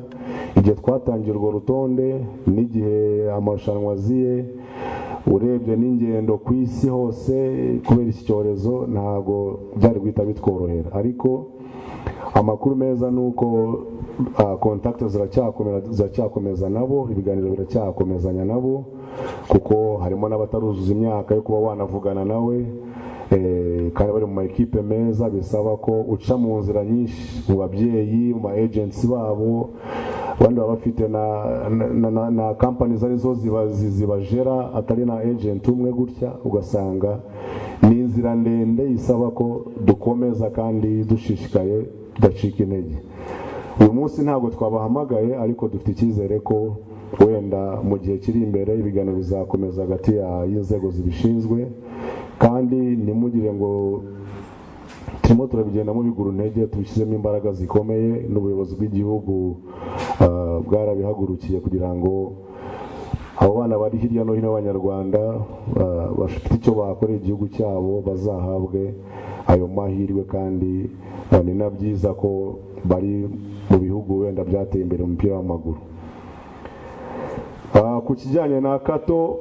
Speaker 4: igihe twatangiye urwo rutonde n'igihe amarushanwa aziye urebye n'ingendo ku isi hose kubera iki cyorezo ntabwo byari guhita bitworohera ariko amakuru meza ni uko ah, kontakte ziracyakomera- ziracyakomeza nabo ibiganiro biracyakomezanya nabo kuko harimo n'abataruzuza imyaka yo kuba wanavugana nawe eh, kandi bari mu ma ekipe meza bisaba ko uca mu nzira nyinshi mu babyeyi mu ma agency babo abandi baba bafite na, na, na, na, na companies arizo ziba- zi- zibajera atari na agent umwe gutya ugasanga ni inzira ndende isaba ko dukomeza kandi dushishikaye tudacika intege uyu munsi ntabwo twabahamagaye ariko dufite icyizere ko wenda mu gihe kiri imbere ibiganiro bizakomeza hagati ya- y'inzego zibishinzwe kandi ntimugire ngo turimo turabigendamo bigura intege tubishyizemo imbaraga zikomeye n'ubuyobozi bw'igihugu ah, bwarabihagurukiye kugira ngo abo bana bari hirya no hino b'abanyarwanda ah, bafite icyo bakorera igihugu cyabo bazahabwe ayo mahirwe kandi ah, ni na byiza ko bari mu bihugu wenda byateye imbere mu mupira w'amaguru Ah, ku kijyanye na kato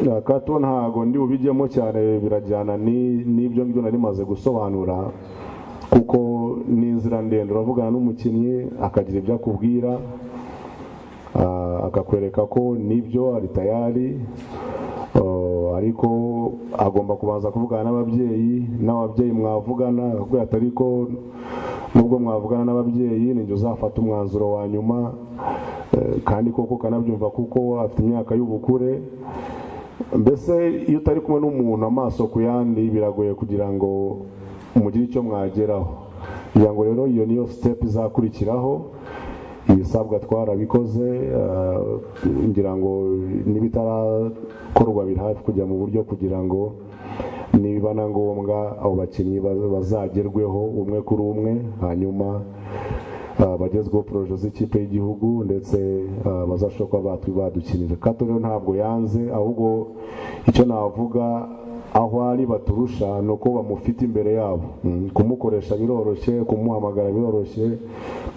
Speaker 4: na kato ntago ndi bubijyemo cyane birajyana ni- n'ibyo ngibyo nari maze gusobanura kuko ni inzira ndende uravugana n'umukinnyi akagira ibyo akubwira ah, akakwereka ko nibyo ari tayari Ah, ariko agomba kubanza kuvugana n'ababyeyi n'ababyeyi mwavugana akakubwira ati ariko nubwo mwavugana n'ababyeyi ninjye uzafata umwanzuro wa nyuma Eh, kandi koko ukanabyumva kuko afite imyaka y'ubukure mbese iyo utari kumwe n'umuntu amaso ku yandi biragoye kugira ngo mugire icyo mwageraho kugira ngo rero iyo niyo step izakurikiraho ibisabwa twarabikoze eh, ngira ngo n'ibitarakorwa biri hafi kujya mu buryo kugira ngo niba na ngombwa abo bakinnyi baz- bazagerweho umwe kuri umwe hanyuma ah, bagezweho poroje z'ikipe y'igihugu ndetse ah, bazashobora kuba batwi badukinira kato rero ntabwo yanze ahubwo icyo navuga aho ari baturusha ni uko bamufite imbere yabo Mm, kumukoresha biroroshye kumuhamagara biroroshye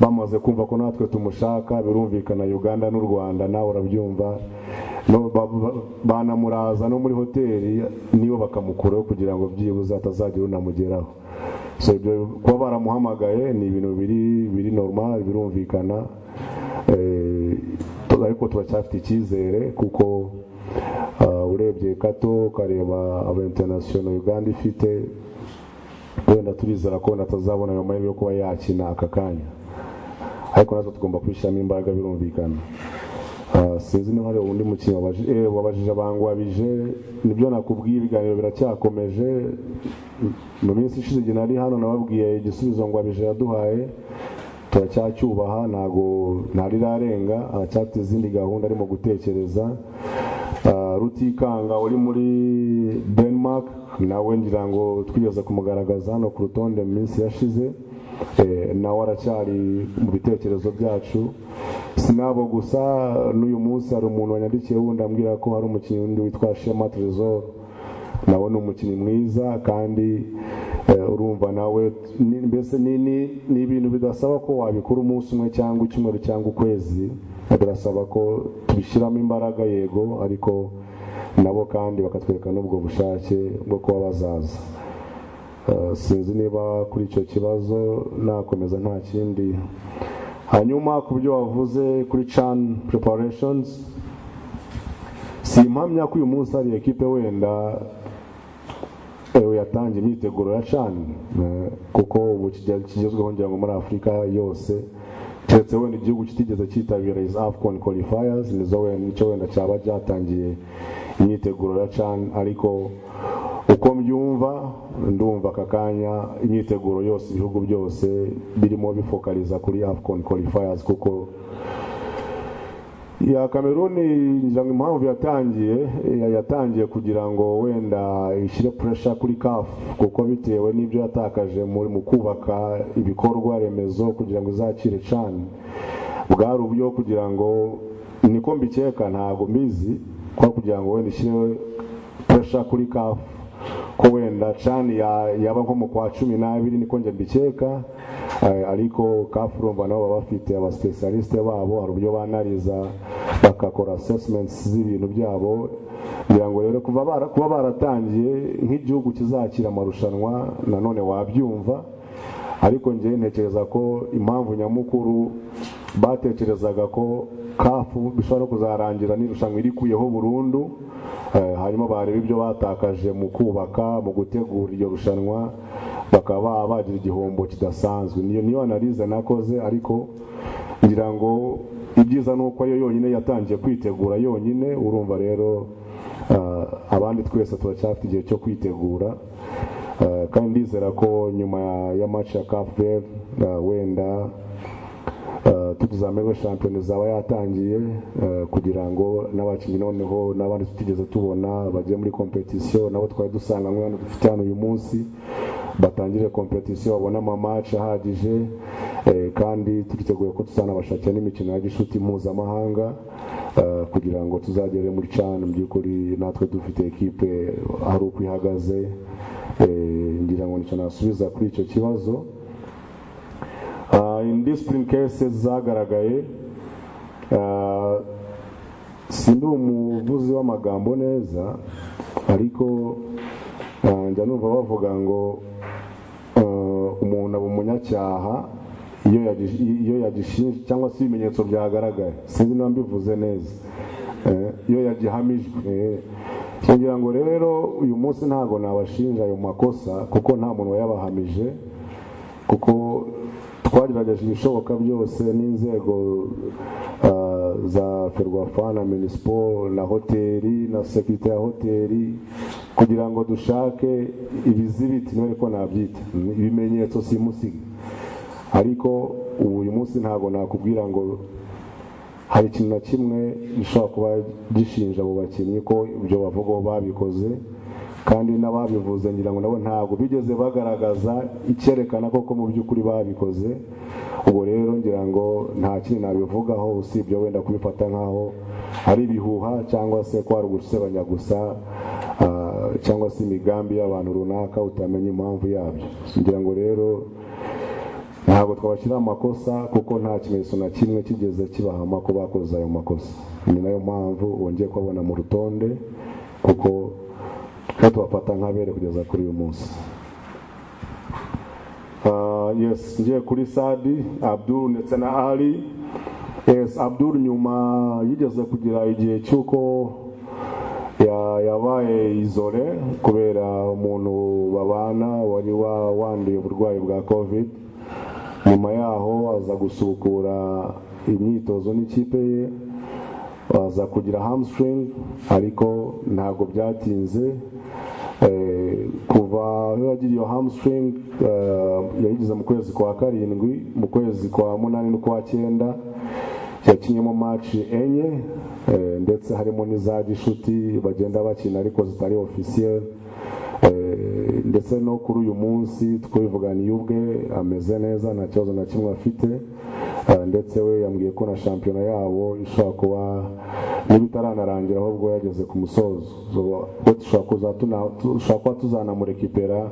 Speaker 4: bamaze kumva ko natwe tumushaka birumvikana uganda n'u rwanda nawe urabyumva No, ba- ba- banamuraza no muri hoteli nibo bakamukuraho kugira ngo byibuze hatazagira unamugeraho so ibyo kuba baramuhamagaye ni ibintu biri biri normal birumvikana Eh, tu- ariko turacyafite icyizere kuko ah, urebye kato ukareba aba international uganda ifite wenda turizera ko wenda atazabona ayo mahirwe yo kuba yakina aka kanya ariko natwe tugomba kubishyiramo imbaraga birumvikana Ah, sinzi niba hari undi mukinnyi wabaji- eh, wabajije bangwabije nibyo nakubwiye ibiganiro biracyakomeje mu minsi ishize igihe nari hano nababwiye igisubizo ngwabije yaduhaye turacyacyubaha ntago ntarirarenga aracyafite izindi gahunda arimo gutekereza Ah, rutikanga uri muri denmark nawe ngira ngo twigeze kumugaragaza hano ku rutonde mu minsi yashize Eh, nawe aracyari mu bitekerezo byacu sinabo gusa n'uyu munsi hari umuntu wanyandikiye wundi ambwira ko hari umukinnyi wundi witwa shema tresor nawe ni umukinnyi mwiza kandi eh, urumva nawe ni- mbese ni- ni- ni ibintu bidasaba ko wabikora umunsi umwe cyangwa icyumweru cyangwa ukwezi birasaba ko tubishyiramo imbaraga yego ariko nabo kandi bakatwereka n'ubwo bushake bwo kuba bazaza Eh, sinzi niba kuri icyo kibazo nakomeza nta kindi hanyuma ku byo wavuze kuri can preparations simpamya ko uyu munsi hari ekipe wenda eh, yatangiye imyiteguro ya can eh, kuko ubu kijya- kigezweho ngira ngo muri afurika yose keretse wenda igihugu kitigeze cyitabira izi afcon qualifiers nizo wenda nicyo wenda cyaba byatangiye imyiteguro ya can ariko uko mbyumva ndumva aka kanya imyiteguro yose ibihugu byose birimo bifokaliza kuri afcon qualifiers kuko ya kameruni ngira ngo impamvu yatangiye eh, yatangiye kugira ngo wenda ishyire puresha kuri kafu kuko bitewe n'ibyo yatakaje muri mu kubaka ibikorwa remezo kugira ngo izakire cani bwari uburyo kugira ngo niko mbikeka ntabwo mbizi ko kugira ngo wenda ishyire puresha kuri kafu ko wenda cani ya- yaba nko mu kwa cumi n'abiri niko njye mbikeka eh, ariko kafu urumva nabo baba bafite abasipesialisite babo hari uburyo banariza bakakora assessments z'ibintu byabo kugira ngo rero kuva bara- kuba baratangiye nk'igihugu kizakira amarushanwa nanone wabyumva ariko njye ntekereza ko impamvu nyamukuru batekerezaga ko kafu bishobora no kuzarangira n'irushanwa irikuyeho burundu eh, hanyuma bareba ibyo batakaje mu kubaka mu gutegura iryo rushanwa bakaba baba bagira igihombo kidasanzwe niyo niyo analize nakoze ariko ngira ngo ibyiza ni uko ariyo yonyine yatangiye kwitegura yonyine urumva rero eh, abandi twese turacyafite igihe cyo kwitegura Eh, kandi ndizera ko nyuma ya- ya match ya Cape Verde eh, wenda eh, tuzamerwe shampiyona izaba yatangiye eh, kugira ngo n'abakinnyi noneho n'abandi tutigeze tubona bajye muri kompetisiyo nabo twari dusanga nko hano dufite hano uyu munsi batangire kompetisiyo babone amamaci ahagije eh, kandi twiteguye ko tuzanabashakira n'imikino ya gishuti mpuzamahanga eh, kugira ngo tuzagere muri cana mu by'ukuri natwe dufite ekipe hari uko ihagaze Eh, ngira ngo nicyo nasubiza kuri icyo kibazo Ah, in discipline cases zagaragaye ah, sindi umuvuzi w'amagambo neza ariko ah, njya numva bavuga ngo ah, umuntu aba umunyacyaha iyo yagi- iyo yagishinje cyangwa se ibimenyetso byagaragaye sinzi niba mbivuze neza Eh, iyo yagihamijwe eh. kugira ngo rero uyu munsi ntabwo nabashinja ayo makosa kuko nta muntu wayabahamije kuko twagerageje ibishoboka byose n'inzego ah, za ferwafa na minisiporo na hoteli na sekirite ya hoteli kugira ngo dushake ibizibiti niba ariko nabyita ibimenyetso simusiga ariko ubu uyu munsi ntabwo nakubwira ngo hari ikintu na kimwe gishobora kuba gishinja abo bakinnyi ko ibyo bavugaho babikoze kandi n'ababivuze ngira ngo nabo ntabwo bigeze bagaragaza icyerekana koko mu by'ukuri babikoze ubwo rero ngira ngo nta kintu nabivugaho usibye wenda kubifata nk'aho ari ibihuha cyangwa se ko hari ugusebanya gusa ah, cyangwa se imigambi y'abantu runaka utamenya impamvu yabyo ngira ngo rero ntabwo twabashyira amakosa kuko nta kimenyetso na kimwe kigeze kibahama ko bakoze ayo makosa ni nayo mpamvu bongeye kubabona mu rutonde kuko twe tubafata nk'abere kugeza kuri uyu munsi Ah, yes ngiye kuri sadi abdul ndetse na ali yes abdul nyuma yigeze kugira igihe cy'uko ya- yabaye izore kubera umuntu babana wari wa- wanduye uburwayi bwa covid nyuma yaho aza gusukura imyitozo n'ikipe ye aza kugira hamstring ariko ntabwo byatinze Eh, kuva aho yagira iyo hamstring eh, yayigize mu kwezi kwa karindwi mu kwezi kwa munani n'ukwa cyenda yakinyemo match enye eh, ndetse harimo n'iza gishuti bagenda bakina ariko zitari officiel Eh, ndetse no kuri uyu munsi twivuganiye ubwe ameze neza nta kibazo na kimwe afite Eh, ndetse we yambwiye ko na shampiyona yabo ishobora kuba niba itaranarangira ahubwo yageze ku musozo So, we dushobora kuza tuna- dushobora kuba tuzanamurekipera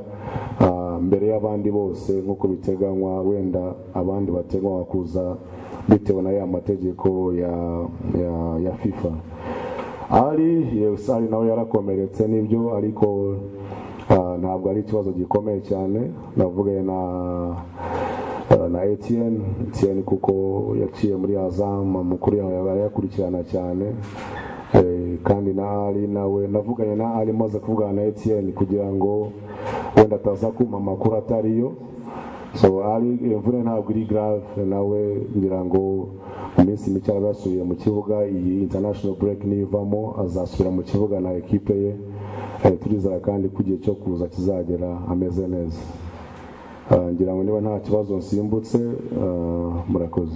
Speaker 4: ah, mbere y'abandi bose nk'uko biteganywa wenda abandi bateganywa kuza bitewe na ya mategeko ya- ya- ya fifa ari yes, ari nawe yarakomeretse nibyo ariko ah, ntabwo ari ikibazo gikomeye cyane navugaye na ah, na Etienne Etienne kuko yaciye muri Azam amakuru yawe yayakurikirana cyane Eh, kandi na Ali nawe navuganye na Ali maze kuvugana na Etienne kugira ngo wenda ataza kumpa amakuru atariyo so ari imvune ntabwo iri grave nawe ngira ngo mu minsi mike araba yasubiye mu kibuga iyi international break nivamo azasubira mu kibuga na ekipe ye Eh, turizera kandi ko igihe cyo kuza kizagera ameze neza Ah, ngira ngo niba nta kibazo nsimbutse ah, murakoze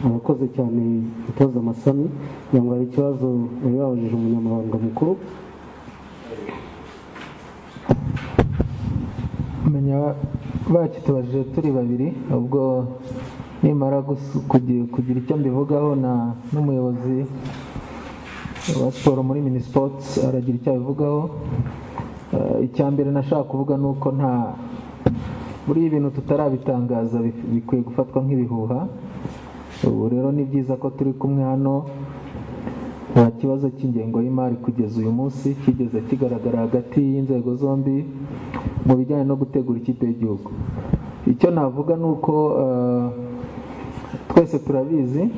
Speaker 1: abakoze cyane umutoza amasami ngo hari ikibazo yari yabajije umunyamabanga mukuru
Speaker 2: menya bakitubajije turi babiri ubwo nimara gusu- kugi- kugira icyo mbivugaho na n'umuyobozi wa siporo muri minisipoti aragira icyo abivugaho Eh, icya mbere nashaka kuvuga ni uko nta buriya ibintu tutarabitangaza bif- bikwiye gufatwa nk'ibihuha ubu rero ni byiza ko turi kumwe hano nta kibazo cy'ingengo y'imari kugeza uyu munsi kigeze kigaragara hagati y'inzego zombi mu bijyanye no gutegura ikipe y'igihugu icyo navuga ni uko eh, twese turabizi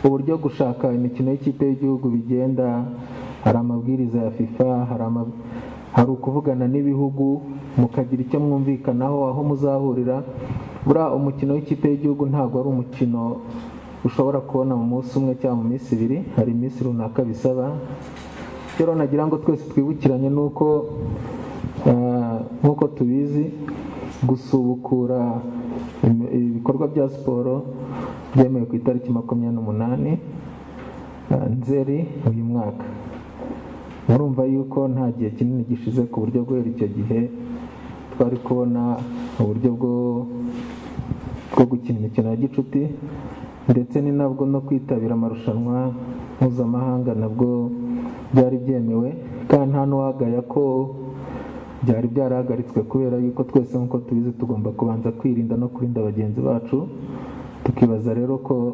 Speaker 2: uburyo gushaka imikino y'ikipe y'igihugu bigenda hari amabwiriza ya fifa hari ama- hari ukuvugana n'ibihugu mukagira icyo mwumvikanaho aho muzahurira buriya umukino w'ikipe y'igihugu ntabwo ari umukino ushobora kubona mu munsi umwe cyangwa mu minsi ibiri hari iminsi runaka bisaba icyo rero nagira ngo twese twibukiranye ni uko eh, nk'uko tubizi gusubukura im- ibikorwa bya siporo byemewe ku itariki makumyabiri n'umunani eh, nzeri uyu mwaka murumva yuko nta gihe kinini gishize ku buryo guhera icyo gihe twari kubona uburyo bwo bwo gukina imikino ya gicuti ndetse ni nabwo no kwitabira amarushanwa mpuzamahanga nabwo byari byemewe kandi nta n'uwagaya ko byari byarahagaritswe kubera yuko twese nk'uko tubizi tugomba kubanza kwirinda no kurinda bagenzi bacu tukibaza rero ko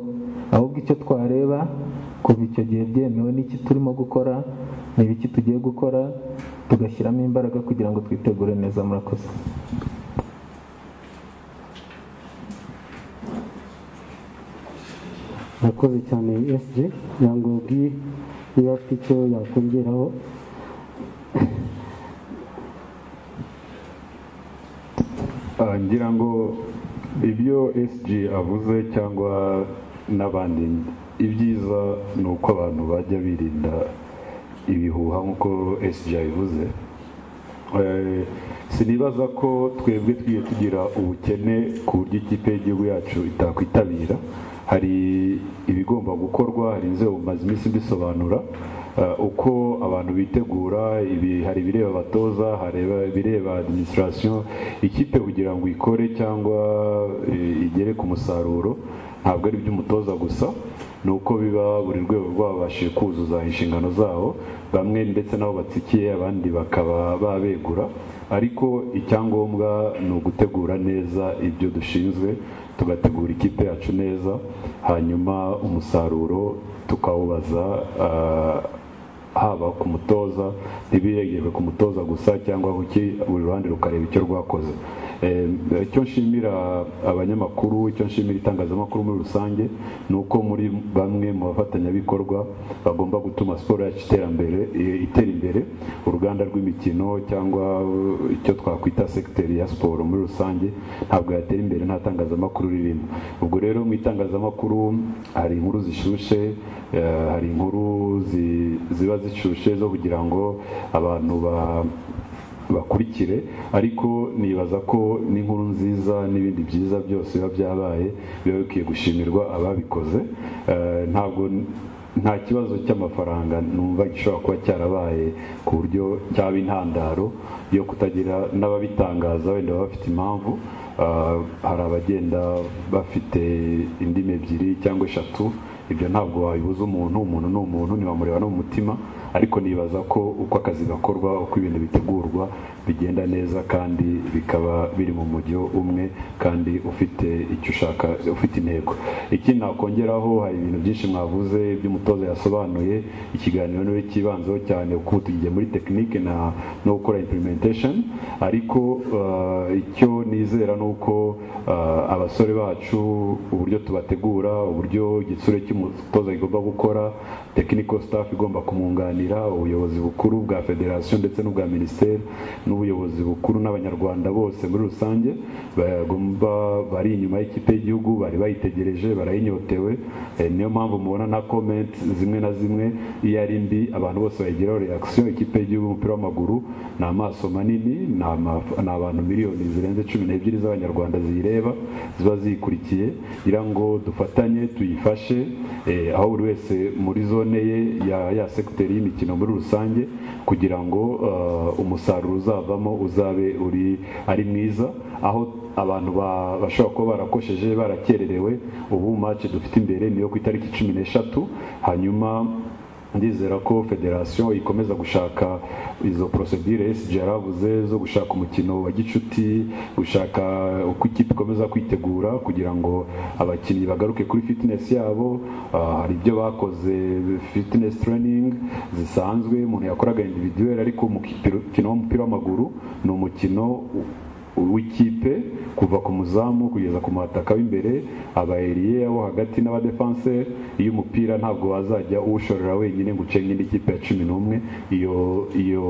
Speaker 2: ahubwo icyo twareba kuva icyo gihe byemewe n'iki turimo gukora ni ibiki tugiye gukora tugashyiramo imbaraga kugira ngo twitegure neza murakoze
Speaker 1: arakoze cyane sg kugira ngo ubwi niba afite icyo yakongeraho
Speaker 3: Ah, ngira ngo ibyo SG avuze cyangwa n'abandi ibyiza ni uko abantu bajya birinda ibihuha nk'uko SG yabivuze Eh, sinibaza ko twebwe twiye tugira ubukene ku buryo ikipe y'igihugu yacu itakwitabira hari ibigomba gukorwa hari inzego maze iminsi mbisobanura eh, uko abantu bitegura ibi- hari ibireba abatoza hari ibireba administration ikipe kugira ngo ikore cyangwa eh, igere ku musaruro ntabwo ari iby'umutoza gusa ni uko biba buri rwego rwabashije kuzuza inshingano zabo bamwe ndetse nabo batsikiye abandi bakaba babegura ariko icyangombwa ni ugutegura neza ibyo dushinzwe tugategura ikipe yacu neza hanyuma umusaruro tukawubaza ah, haba ku mutoza ntibiregerwe ku mutoza gusa cyangwa ku ki buri ruhande rukareba icyo rwakoze Eh, icyo nshimira abanyamakuru icyo nshimira itangazamakuru muri rusange ni uko muri bamwe mu bafatanyabikorwa bagomba gutuma siporo yacu iterambere i- itera imbere uruganda rw'imikino cyangwa eh, icyo twakwita sekiteri ya siporo muri rusange ntabwo yatera imbere nta tangazamakuru ririmo ubwo rero mu itangazamakuru hari inkuru zishushe eh, hari inkuru zi- ziba zishushe zo kugira ngo abantu ba bakurikire ariko nibaza ko n'inkuru nziza n'ibindi byiza byose biba byabaye biba bikwiye gushimirwa ababikoze Eh, ntabwo nta kibazo cy'amafaranga numva gishobora kuba cyarabaye ku buryo cyaba intandaro yo kutagira n'ababitangaza wenda baba bafite impamvu Ah, hari abagenda bafite indimi ebyiri cyangwa eshatu ibyo ntabwo wabibuza umuntu umuntu ni umuntu ntiwamureba no mu mutima ariko nibaza ko uko akazi gakorwa uko ibintu bitegurwa bigenda neza kandi bikaba biri mu mujyo umwe kandi ufite icyo ushaka ufite intego ikindi nakongeraho hari ibintu byinshi mwavuze iby'umutoza yasobanuye ikiganiro niwe cyibanzeho cyane kuko ubu tugiye muri tekinike na no gukora implementation ariko ah, icyo nizera ni uko ah, abasore bacu uburyo tubategura uburyo igitsure cy'umutoza kigomba gukora technical staff igomba kumwunganira ubuyobozi bukuru bwa federation ndetse n'ubwa minisiteri n'ubuyobozi bukuru n'abanyarwanda bose muri rusange bagomba bari inyuma y'ikipe y'igihugu bari bayitegereje barayinyotewe Eh, niyo mpamvu mubona na comment zimwe na zimwe iyo ari mbi abantu bose bayigiraho reaction ikipe y'igihugu y'umupira w'amaguru ni amaso manini ni ama- ni abantu miliyoni zirenze cumi n'ebyiri z'abanyarwanda ziyireba ziba ziyikurikiye gira ngo dufatanye tuyifashe eh, aho buri wese muri zone ye ya, ya sekiteri y'imikino muri rusange kugira ngo eh, umusaruro uzavamo uzabe uri ari mwiza aho abantu ba- bashobora kuba barakosheje barakererewe ubu mace dufite imbere niyo ku itariki cumi n'eshatu hanyuma ndizera ko federasiyo ikomeza gushaka izo procedure SG yaravuze zo gushaka umukino wa gicuti gushaka uko ikipe ikomeza kwitegura kugira ngo abakinnyi bagaruke kuri fitness yabo Ah, hari ibyo bakoze fitness training zisanzwe umuntu yakoraga individuel ariko umukino w'umupira w'amaguru ni umukino w'ikipe kuva ku muzamu kugeza ku mataka w'imbere abayeriye abo hagati n'abadefanse iyo umupira ntabwo wazajya uwushorera wenyine ngo uce nk'indi kipe ya cumi n'umwe iyo iyo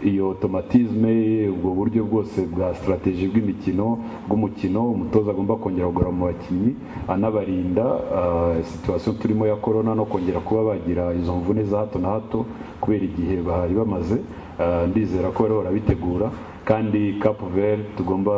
Speaker 3: iyo otomatizme ubwo buryo bwose bwa sitarateji bw'imikino bw'umukino umutoza agomba kongera kugura mu bakinnyi anabarinda ah, situwasiyo turimo ya korona no kongera kuba bagira izo mvune za hato na hato kubera igihe bahari bamaze Ah, ndizera ko rero barabitegura kandi kapu veri tugomba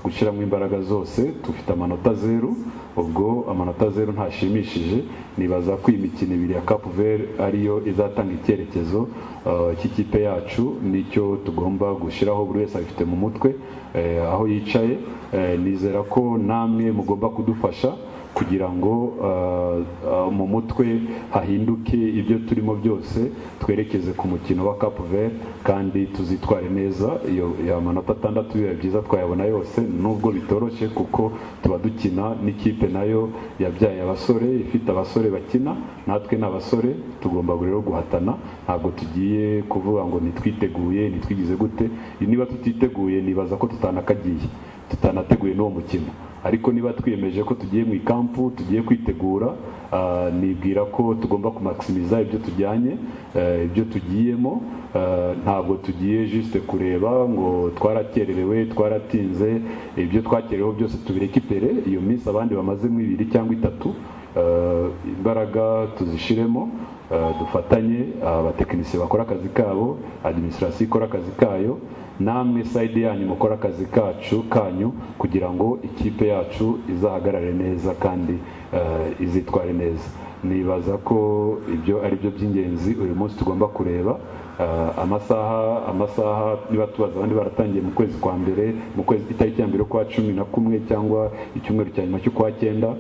Speaker 3: gushyiramo imbaraga zose dufite amanota zeru ubwo amanota zeru ntashimishije nibaza ko iyi mikino ibiri ya kapu veri ariyo izatanga icyerekezo ah, cy'ikipe yacu nicyo tugomba gushyiraho buri wese abifite mu mutwe eh, aho yicaye Eh, nizera ko namwe mugomba kudufasha kugira ngo ah, ah, mu mutwe hahinduke ibyo turimo byose twerekeze ku mukino wa Cap Vert kandi tuzitware neza iyo iyo amanota atandatu biba byiza twayabona yose nubwo bitoroshye kuko tuba dukina n'ikipe nayo yabyaye abasore ifite abasore bakina natwe ni abasore tugomba rero guhatana ntabwo tugiye kuvuga ngo ntitwiteguye ntitwigize gute niba tutiteguye nibaza ko tutanakagiye tutanateguye n'uwo mukino ariko niba twiyemeje ko tugiye mu ikampu tugiye kwitegura ah, nibwira ko tugomba kumakisimiza ibyo tujyanye eh, ibyo tugiyemo ah, ntabwo tugiye juste kureba ngo twarakererewe twaratinze ibyo twakerereho byose tubireke imbere iyo minsi abandi bamazemo ibiri cyangwa itatu ah, imbaraga tuzishiremo Uh, dufatanye abatekinisiye bakora akazi kabo adiminisitirasiyo ikora akazi kayo namwe sayidi yanyu mukora akazi kacu kanyu kugira ngo ikipe yacu izahagarare neza kandi uh, izitware neza nibaza ko ibyo ari byo by'ingenzi uyu munsi tugomba kureba Uh, amasaha amasaha niba tubaza abandi baratangiye mu kwezi kwa mbere mu kwezi itariki ya mbere kwa cumi na kumwe cyangwa icyumweru cya nyuma cy'ukwa cyenda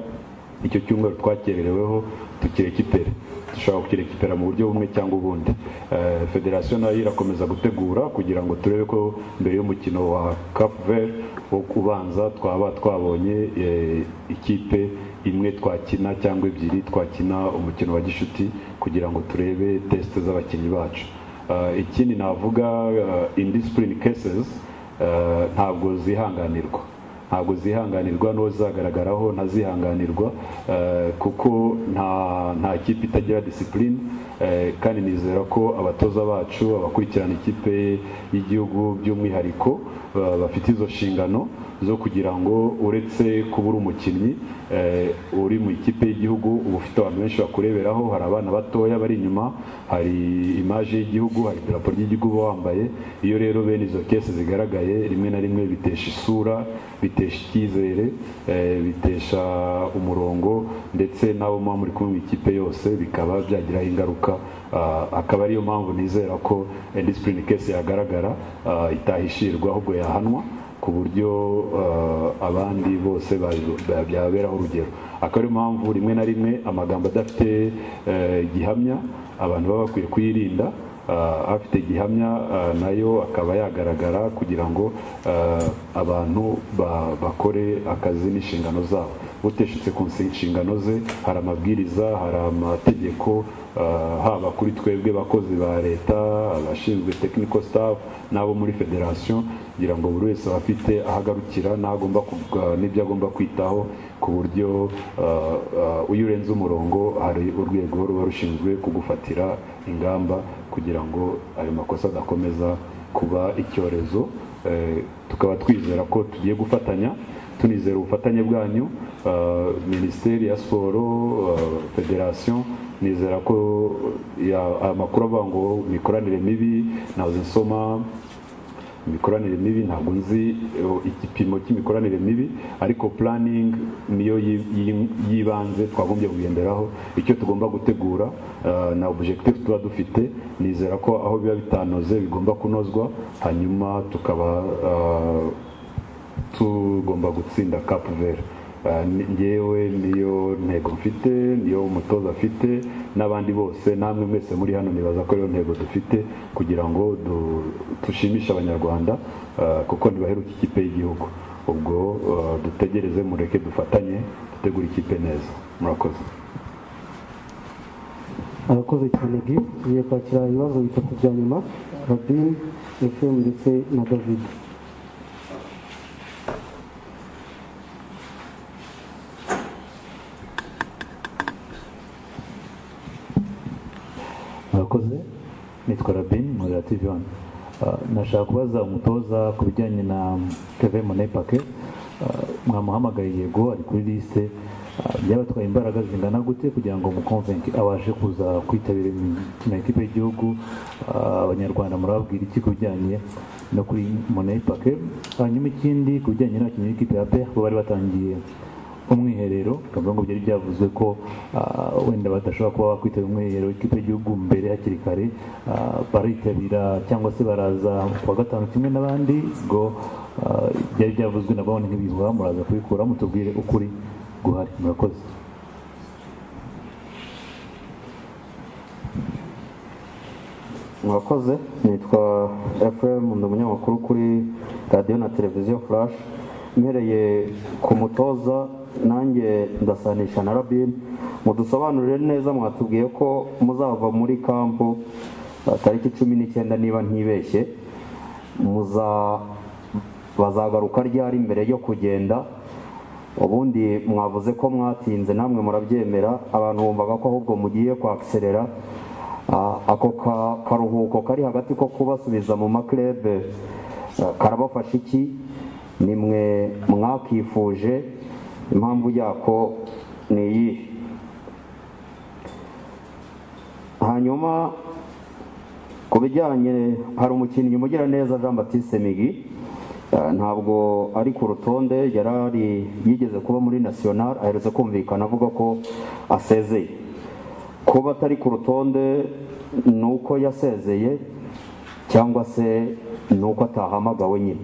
Speaker 3: icyo cyumweru twakerereweho tukireka ipera dushobora kukireka ipera mu buryo bumwe cyangwa ubundi Eh, federasiyo nayo irakomeza gutegura kugira ngo turebe ko mbere y'umukino wa cap vert wo kubanza twaba twabonye eh, ikipe imwe twakina cyangwa ebyiri twakina umukino wa gishuti kugira ngo turebe tesite z'abakinnyi bacu Ah, ikindi navuga ah, indiscipline cases ah, ntabwo zihanganirwa ntabwo zihanganirwa n'uwo zizagaragaraho ntazihanganirwa eh, kuko nta nta kipe itagira disipurine kandi nizera ko abatoza bacu abakurikirana ikipe y'igihugu by'umwihariko eh, bafite izo nshingano zo kugira ngo uretse kuba uri umukinnyi eh, uri mu ikipe y'igihugu uba ufite abantu benshi bakureberaho hari abana batoya bari inyuma hari imaje y'igihugu hari idarapo ry'igihugu uba wambaye iyo rero bene izo kese zigaragaye rimwe na rimwe bitesha isura bitesha bitesha icyizere eh, bitesha umurongo ndetse n'abo muba muri kumwe mu ikipe yose bikaba byagiraho ingaruka Ah, akaba ariyo mpamvu nizera ko eh, discipline case yagaragara ah, itahishirwa ahubwo yahanwa ku buryo eh, abandi bose babi- ba- byababeraho urugero akaba ariyo mpamvu rimwe na rimwe amagambo adafite eh, gihamya abantu baba bakwiye kuyirinda Ah, afite gihamya ah, nayo akaba yagaragara kugira ngo ah, abantu ba- bakore akazi n'inshingano zabo uteshutse ku nsi- nshingano ze hari amabwiriza hari amategeko ah, haba kuri twebwe bakozi ba leta abashinzwe technical staff n'abo muri federation kugira ngo buri wese aba afite aho agarukira n'agomba kuga- n'ibyo agomba kwitaho ku buryo ah, ah, iyo urenze umurongo hari urwego ruba rushinzwe kugufatira ingamba kugira ngo ayo makosa adakomeza kuba icyorezo Eh, tukaba twizera ko tugiye gufatanya tunizera ubufatanye bwanyu Ah, minisiteri ya siporo ah, federation nizera ko eh, ya- aya makuru avuga ngo imikoranire mibi ntazo nsoma imikoranire mibi ntabwo nzi eh, igipimo cy'imikoranire mibi ariko planning niyo yi- yi- y'ibanze twagombye kugenderaho icyo tugomba gutegura eh, na objectif tuba dufite nizera ko aho biba bitanoze bigomba kunozwa hanyuma tukaba eh, tugomba gutsinda cap vert Eh, ni- ngewe niyo ntego mfite niyo umutoza afite n'abandi bose namwe mwese muri hano nibaza ko ariyo ntego dufite kugira ngo du- dushimishe abanyarwanda eh, kuko ntibaheruka ikipe y'igihugu ubwo eh, dutegereze mureke dufatanye dutegure ikipe neza murakoze
Speaker 1: arakoze cyane bi tugiye kwakira ibibazo bitatu bya nyuma rabin efemu ndetse na david
Speaker 5: murakoze nitwa rabin muri tv wani nashaka kubaza umutoza ku bijyanye na keve monepake mwamuhamagaye yego ari kuri liste Ah, byabatwaye imbaraga zingana gute kugira ngo mukonvenke abashe kuza kwitabira imikino y'ikipe y'igihugu Ah, abanyarwanda murababwira iki ku bijyanye no kuri monepake hanyuma ikindi ku bijyanye n'abakinnyi b'ikipe ya pe bo bari batangiye umwiherero bakavuga ngo byari byavuzwe ko ah, wenda badashobora kuba bakwitabira umwiherero w'ikipe y'igihugu mbere hakiri kare ah, baritabira cyangwa se baraza ku wa gatanu kimwe n'abandi ngo ah, byari byavuzwe na bawuni nk'ibihuha muraza kubikura mutubwire ukuri guhari murakoze
Speaker 10: mwakoze nitwa fm ndi umunyamakuru kuri radiyo na televiziyo flash mpereye ku mutoza nanjye ndasanisha na rabin mudusobanurire neza mwatubwiye ko muzava muri kampu eh, tariki cumi n'icyenda niba ntibeshye muza bazagaruka ryari mbere yo kugenda ubundi mwavuze ko mwatinze namwe murabyemera abantu bumvaga ko ahubwo mugiye kwakiserera Ah, ako ka- karuhuko kari hagati ko kubasubiza mu maklebe ah, karabafasha iki nimwe mwakifuje impamvu yako ni iyi hanyuma ku bijyanye hari umukinnyi mugiraneza jean batiste migi Eh, ntabwo ari ku rutonde yari ari yigeze kuba muri national aherutse kumvikana avuga ko asezeye kuba atari ku rutonde ni uko yasezeye cyangwa se ni uko atahamagawe nyine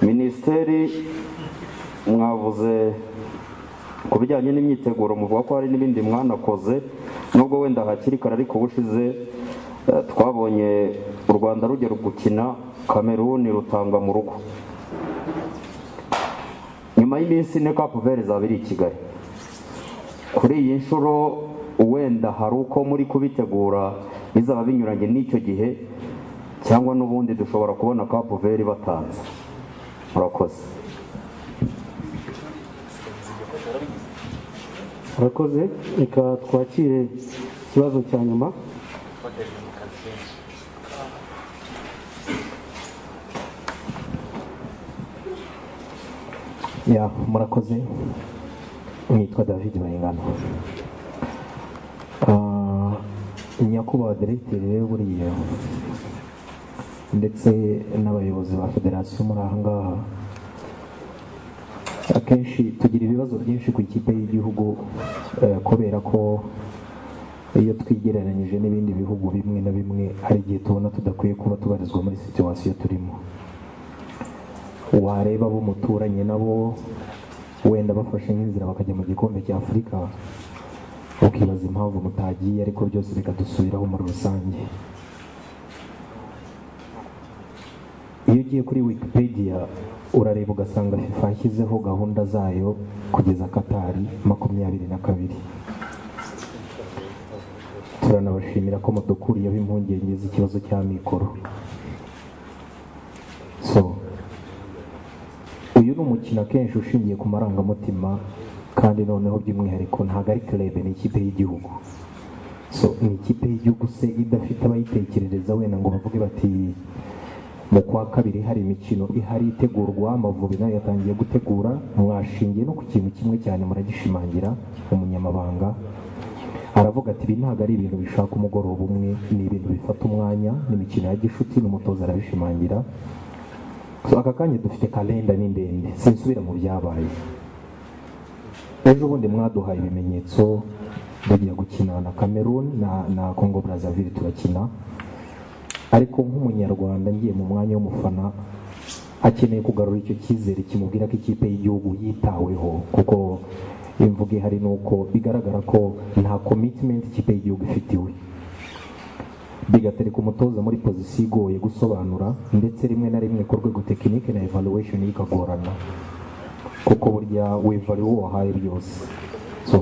Speaker 10: minisiteri mwavuze ku bijyanye n'imyiteguro muvuga ko hari n'ibindi mwanakoze nubwo wenda hakiri kare ariko ubushize eh, twabonye u rwanda rugera gukina kameruni rutanga mu rugo nyuma y'iminsi ine kapu veri izaba iri i kigali kuri iyi nshuro wenda hari uko muri kubitegura bizaba binyuranye n'icyo gihe cyangwa n'ubundi dushobora kubona kapu veri batanze murakoze
Speaker 1: arakoze reka twakire ikibazo cya nyuma
Speaker 9: ya murakoze nitwa david bayingana Ah, nyakubahwa deregiteri rero buriya ndetse n'abayobozi ba federasiyo muri aha ngaha akenshi tugira ibibazo byinshi ku ikipe y'igihugu eh, kubera ko iyo twigereranyije n'ibindi bihugu bimwe na bimwe hari igihe tubona tudakwiye kuba tubarizwa muri situwasiyo turimo wareba abo muturanye nabo wenda bafashe nk'inzira bakajya mu gikombe cya afurika ukibaza impamvu mutagiye ariko byose bikadusubiraho muri rusange iyo ugiye kuri wikipedia urareba ugasanga fifa yashyizeho gahunda zayo kugeza katari makumyabiri na kabiri turanabashimira ko mudukuriyeho impungenge z'ikibazo cya mikoro so uyu ni umukino akenshi ushingiye ku marangamutima kandi noneho by'umwihariko ntabwo ari kerebe ni ikipe y'igihugu so ni ikipe y'igihugu se idafite abayitekerereza wenda ngo bavuge bati mu kwa kabiri hari imikino ihari itegurwa amavubi nayo yatangiye gutegura mwashingiye no ku kintu kimwe cyane muragishimangira umunyamabanga aravuga ati ibi ntabwo ari ibintu bishaka umugoroba umwe ni ibintu bifata umwanya ni imikino ya gishuti n'umutoza arabishimangira so aka kanya dufite kalenda ni ndende sinsubira mu byabaye ejo bundi mwaduhaye ibimenyetso tugiye gukina na cameroon na, na congo brazaville turakina ariko nk'umunyarwanda ngiye mu mwanya w'umufana akeneye kugarura icyo cyizere kimubwira ko ikipe y'igihugu yitaweho kuko imvuga ihari ni uko bigaragara ko nta commitment ikipe y'igihugu ifitiwe bigatereka umutoza muri pozisiyo igoye gusobanura ndetse rimwe na rimwe ku rwego tekinike na evaluation ikagorana kuko burya wivali uwo wahaye byose so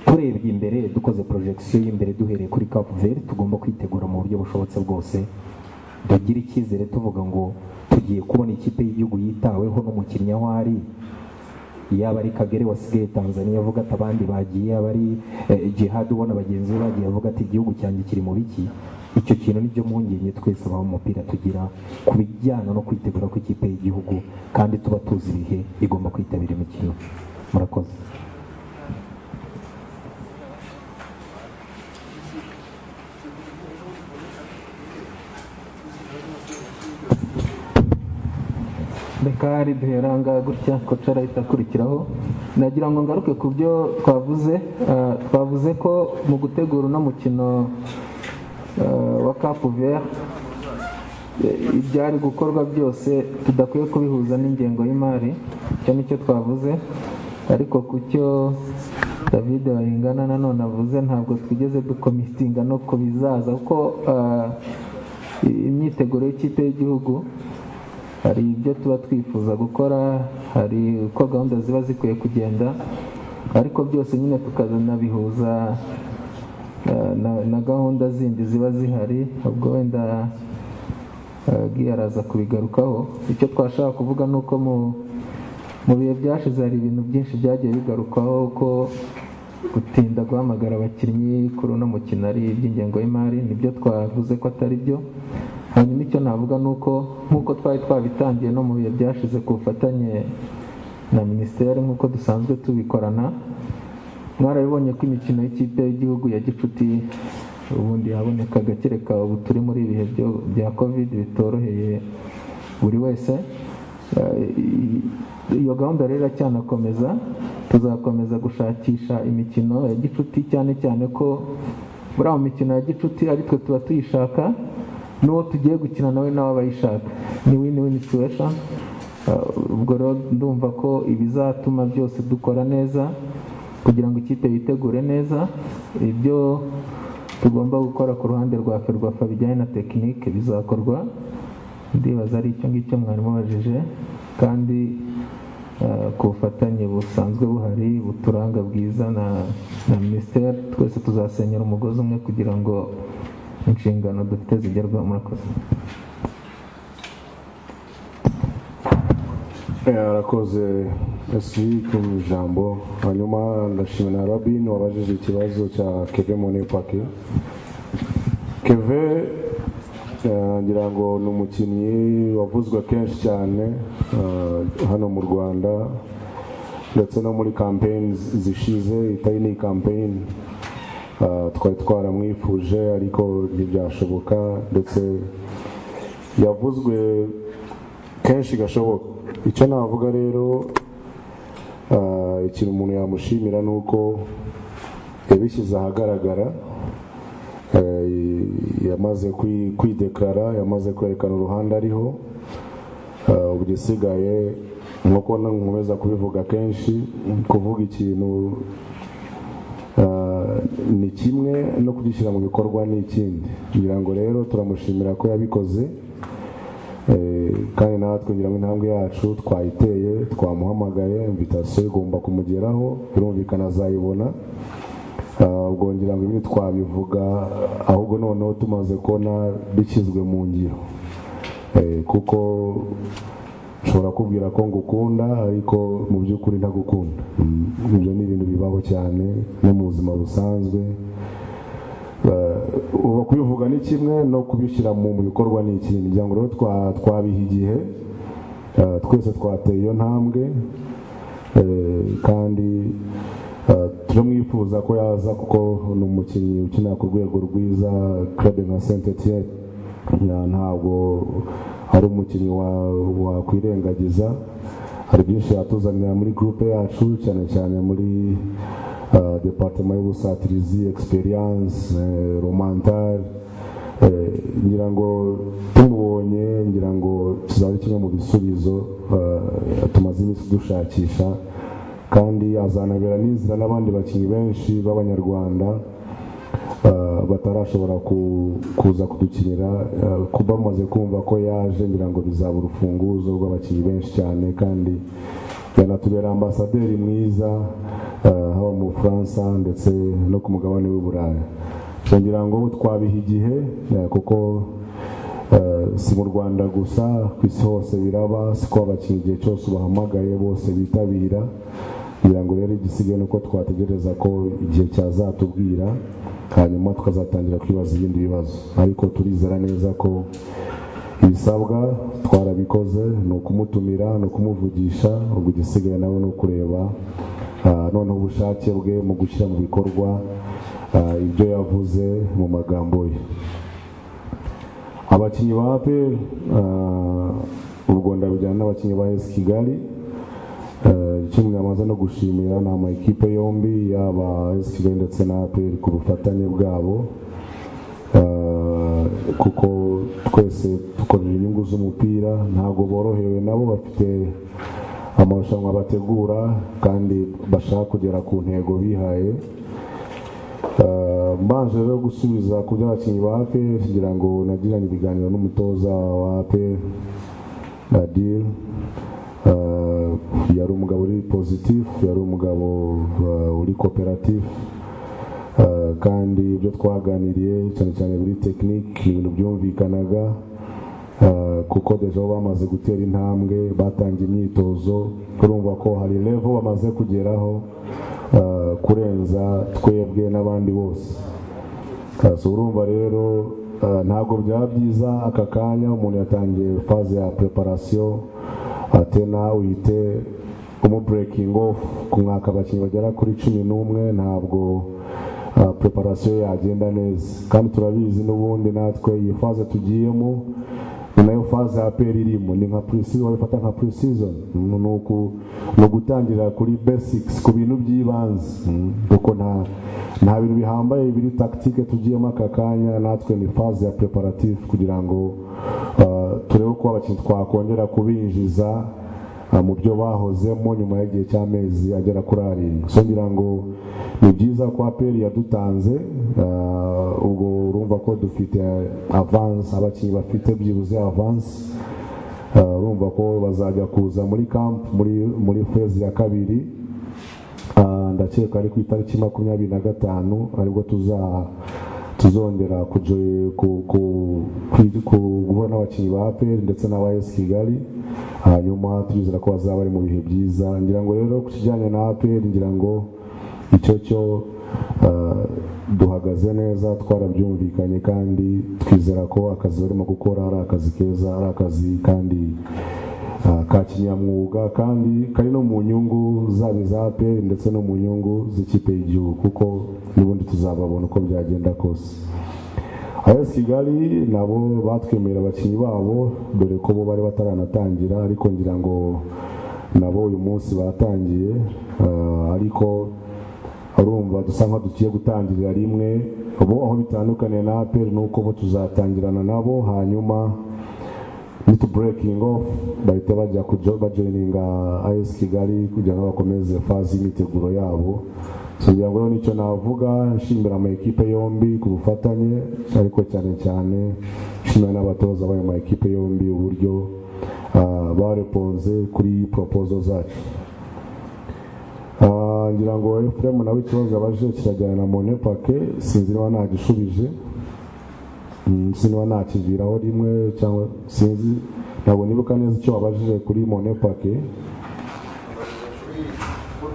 Speaker 9: turebye imbere dukoze porojegisiyo y'imbere duhereye kuri cap vert tugomba kwitegura mu buryo bushobotse bwose dugire icyizere tuvuga ngo tugiye kubona ikipe y'igihugu yitaweho n'umukinnyi aho ari yaba ari kagere wasigaye tanzania avuga ati abandi bagiye yaba ari eh, jihad ubona bagenzi be bagiye avuga ati igihugu cyanjye kiri mu biki icyo kintu nicyo mpungenge twese abaho umupira tugira ku bijyana no kwitegura kw'ikipe y'igihugu kandi tuba tuzi ibihe igomba kwitabira imikino murakoze
Speaker 2: bekari duheranga gutya koca arahita akurikiraho nagira ngo ngaruke ku byo twavuze ah, twavuze ko mu gutegura uno mukino ah, wa kapu vera eh, ibyari gukorwa byose tudakwiye kubihuza n'ingengo y'imari icyo nicyo twavuze ariko ku cyo david bayingana nanone avuze ntabwo twigeze dukomitinga no ku bizaza kuko ah, imyiteguro y'ikipe y'igihugu hari ibyo tuba twifuza gukora hari uko gahunda ziba zikwiye kugenda ariko byose nyine tukanabihuza eh, na, na gahunda zindi ziba zihari ubwo wenda eh, Guy araza kubigarukaho icyo twashaka kuvuga ni uko mu mu bihe byashize hari ibintu byinshi byagiye bigarukwaho ko gutinda guhamagara abakinnyi kuri uno mukino ari iby'ingengo y'imari nibyo twavuze ko atari byo hanyuma icyo navuga ni uko nk'uko twari twabitangiye no mu bihe byashize ku bufatanye na minisiteri nk'uko dusanzwe tubikorana mwarabibonye ko imikino y'ikipe y'igihugu ya gicuti ubundi haboneka agakereka ubu turi muri ibihe byo- bya covid bitoroheye buri wese Eh, iyo gahunda rero iracyanakomeza tuzakomeza gushakisha imikino ya gicuti cyane cyane ko muri aho mikino ya gicuti ari twe tuba tuyishaka n'uwo tugiye gukina nawe nawe aba ayishaka ni win win situation Eh, ubwo rero ndumva ko ibizatuma byose dukora neza kugira ngo ikipe yitegure neza ibyo tugomba gukora ku ruhande rwa ferwafa bijyanye na tekinike bizakorwa ndibaza ari icyo ngicyo mwarimu abajije kandi eh, ku bufatanye busanzwe buhari buturanga bwiza na na minisiteri twese tuzasenyera umugozi umwe kugira ngo inshingano dufite zigerweho murakoze
Speaker 4: Eh, arakoze esi ku ijambo hanyuma ndashimira na rabin wabajije ikibazo cya keve monepake keve eh, ngira ngo ni umukinnyi wavuzwe kenshi cyane eh, hano mu rwanda ndetse no muri kampeyini zishize itari ni kampeyini twari twaramwifuje ariko ntibyashoboka ndetse yavuzwe kenshi gashoboka icyo navuga rero ah, ikintu umuntu yamushimira ni uko yabishyize ahagaragara Eh, yamaze kwi- kwidekara yamaze kwerekana uruhande ariho Eh, ubu igisigaye nk'uko nkomeza kubivuga kenshi kuvuga ikintu eh, ni kimwe no kugishyira mu bikorwa ni ikindi kugira ngo rero turamushimira ko yabikoze Eh, kandi natwe ngira ngo intambwe yacu twayiteye twamuhamagaye invitation igomba kumugeraho birumvikana azayibona Ah, ubwo ngira ngo ibindi twabivuga ahubwo noneho tumaze kubona bishyizwe mu ngiro Eh, kuko ushobora kubwira ko ngukunda ariko mu by'ukuri ntagukunda Mm, ibyo ni ibintu bibaho cyane no mu buzima busanzwe Eh, ubu kubivuga ni kimwe no kubishyira mu mu bikorwa ni ikindi ngira ngo rero twa- twabiha igihe Eh, twese twateye iyo ntambwe Eh, kandi eh, turamwifuza ko yaza kuko ni umukinnyi ukinira ku rwego rwiza club nka saint etienne ntabwo ari umukinnyi wa- wakwirengagiza hari byinshi yatuzanira muri groupe yacu cyane cyane muri eh, departement y'ubusatirizi experience eh, romantale Eh, ngira ngo tumubonye ngira ngo kizaba ari kimwe mu bisubizo eh, tumaze iminsi dushakisha kandi azanabera n'inzira n'abandi bakinnyi benshi b'abanyarwanda eh, batarashobora ku- kuza kudukinira eh, ku- bamaze kumva ko yaje ngira ngo bizaba urufunguzo rw'abakinnyi benshi cyane kandi yanatubera ambasaderi mwiza eh, haba mu bufaransa ndetse no ku mugabane w'uburayi So, ngira ngo twabiha igihe eh, kuko eh, si mu rwanda gusa ku isi hose biraba siko abakinnyi igihe cyose ubahamagaye bose bitabira kugira ngo rero igisigaye ni uko twategereza ko igihe cyazatubwira hanyuma tukazatangira kwibaza ibindi bibazo ariko turizera neza ko ibisabwa twarabikoze ni ukumutumira ni ukumuvugisha ubwo igisigaye nawe ni ukureba ah, noneho ubushake bwe mu gushyira mu bikorwa ah, ibyo yavuze mu magambo ye abakinnyi ba APR ah, ubwo ndabijyana n'abakinnyi ba AS Kigali Eh, icyo mwamaze no gushimira ni amakipe yombi yaba AS Kigali ndetse na APR ku bufatanye bwabo Eh, kuko twese dukorera inyungu z'umupira ntabwo borohewe nabo bafite amarushanwa bategura kandi bashaka kugera ku ntego bihaye Eh, mbanje rero gusubiza ku by'abakinnyi ba APR kugira ngo nagiranye ibiganiro n'umutoza wa APR Nadir Eh, yari umugabo uri positif yari umugabo eh, uri koperatif Eh, kandi ibyo twaganiriye cyane cyane muri tekinike ibintu byumvikanaga eh, kuko deja bo bamaze gutera intambwe batangiye imyitozo turumva ko hari levo bamaze kugeraho eh, kurenza twebwe n'abandi bose Eh, so urumva rero eh, ntabwo byaba byiza aka kanya umuntu yatangiye faze ya preparation ate nawe uhite umuburekingi ofu ku mwaka abakinnyi bagera kuri cumi n'umwe ntabwo ah, preparation yagenda neza kandi turabizi n'ubundi natwe iyi faze tugiyemo ni nayo faze ya APR irimo ni nka pre-season wabifata nka pre-season Mm, ni uku- ni ugutangira kuri basics ku bintu by'ibanze Mm, kuko nta nta bintu bihambaye biri tactique tugiyemo aka kanya natwe ni faze ya preparative kugira ngo ah, turebe ko abakinnyi twakongera kubinjiza Ah, mu byo bahozemo nyuma y'igihe cy'amezi agera kuri arindwi so ngira ngo ni byiza ko aperi yadutanze ah, ubwo urumva ko dufite avanse abakinnyi bafite byibuze avanse Ah, urumva ko bazajya kuza muri kampu muri muri fezi ya kabiri Ah, ndakeka ari ku itariki makumyabiri na gatanu aribwo tuza tuzongera kujo- ku- ku- ku- ku- guhura n'abakinnyi ba APR ndetse n'aba AS Kigali hanyuma turizera ko bazaba bari mu bihe byiza ngira ngo rero ku kijyanye na APR ngira ngo icyo cyo ah, duhagaze neza twarabyumvikanye kandi twizera ko akazi barimo gukora ari akazi keza ari akazi kandi ah, ka kinyamwuga kandi kari no mu nyungu zaba iza APR ndetse no mu nyungu z'ikipe y'igihugu kuko n'ubundi tuzababona uko byagenda kose ayesi kigali nabo batwemerera abakinnyi babo dore ko bo bari bataranatangira ariko ngira ngo nabo uyu munsi batangiye eh, ariko urumva dusa nkaho dugiye gutangirira rimwe bo aho bitandukaniye na aperi ni uko bo tuzatangirana nabo hanyuma nitu burekingi ofu bahita bajya kujo bajoyininga ayesi kigali kugira ngo bakomeze fazi y'imyiteguro yabo So ngira ngo rero nicyo navuga nshimira ama ekipe yombi ku bufatanye ariko cyane cyane nshimira n'abatoza b'ayo ma ekipe yombi uburyo ah, bareponze kuri poropozo zacu Ah, ngira ngo efuremu nawe ikibazo yabajije kirajyana na monepake sinzi niba ntagishubije Mm, sinaba nakiviraho rimwe cyangwa sinzi ntabwo nibuka neza icyo wabajije kuri monepake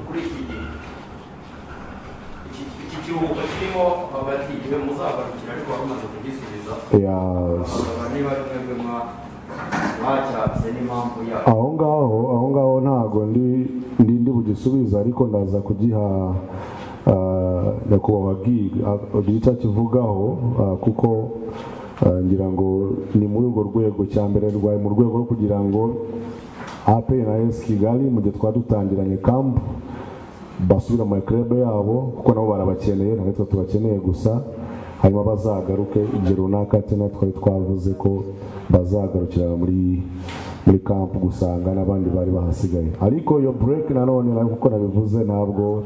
Speaker 10: kuri iki gihe Iki- iki kiruhuko kirimo hagati igihe muzagarukira ariko wari umaze kugisubiza
Speaker 4: ya
Speaker 10: Bakaba niba twebwe mwa- mwacyatse n'impamvu yayo
Speaker 4: aho ngaho aho ngaho ntago ndi ndi ndi bugisubize ariko ndaza kugiha ah, nyakubahwa giga agira icyo akivugaho ah, kuko ah, ngira ngo ni muri urwo rwego cya mbere rwaye mu rwego rwo kugira ngo AP na AS Kigali mu gihe twari dutangiranye kampu basubira mu makerebe yabo kuko nabo barabakeneye ntabwo twe tubakeneye gusa hanyuma bazagaruke igihe runaka ati na twari twavuze ko bazagarukira muri muri kampu gusanga n'abandi bari bahasigaye ariko iyo bureke nanone nayo kuko nabivuze ntabwo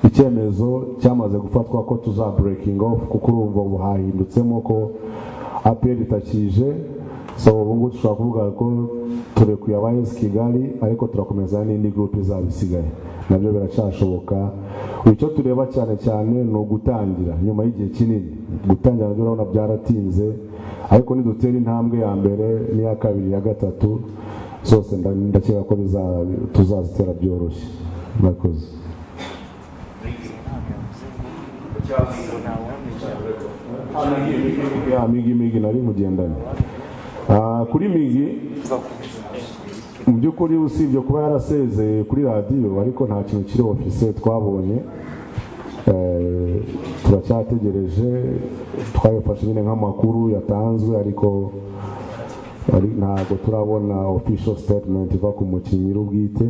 Speaker 4: icyemezo cyamaze gufatwa ko tuza burekingi ofu kuko urumva ubu hahindutsemo ko aperi itakije so ubu ngubu dushobora kuvuga ko turekuye abayesi kigali ariko turakomeza n'indi gurupe izaba isigaye nabyo biracyashoboka Ubu icyo tureba cyane cyane ni ugutangira nyuma y'igihe kinini gutangira nabyo urabona byaratinze ariko nidutera intambwe ya mbere n'iya kabiri iya gatatu zose nda- ndakeka ko biza- tuzazitera byoroshye murakoze ya migi migi nari mugendanye Ah, kuri migi mu by'ukuri usibye kuba yarasezeye kuri radiyo ariko nta kintu kiri ofise twabonye Eh, turacyategereje twabifashe nyine nk'amakuru yatanzwe ariko ari- ntabwo turabona official statement iva ku mukinnyi ubwite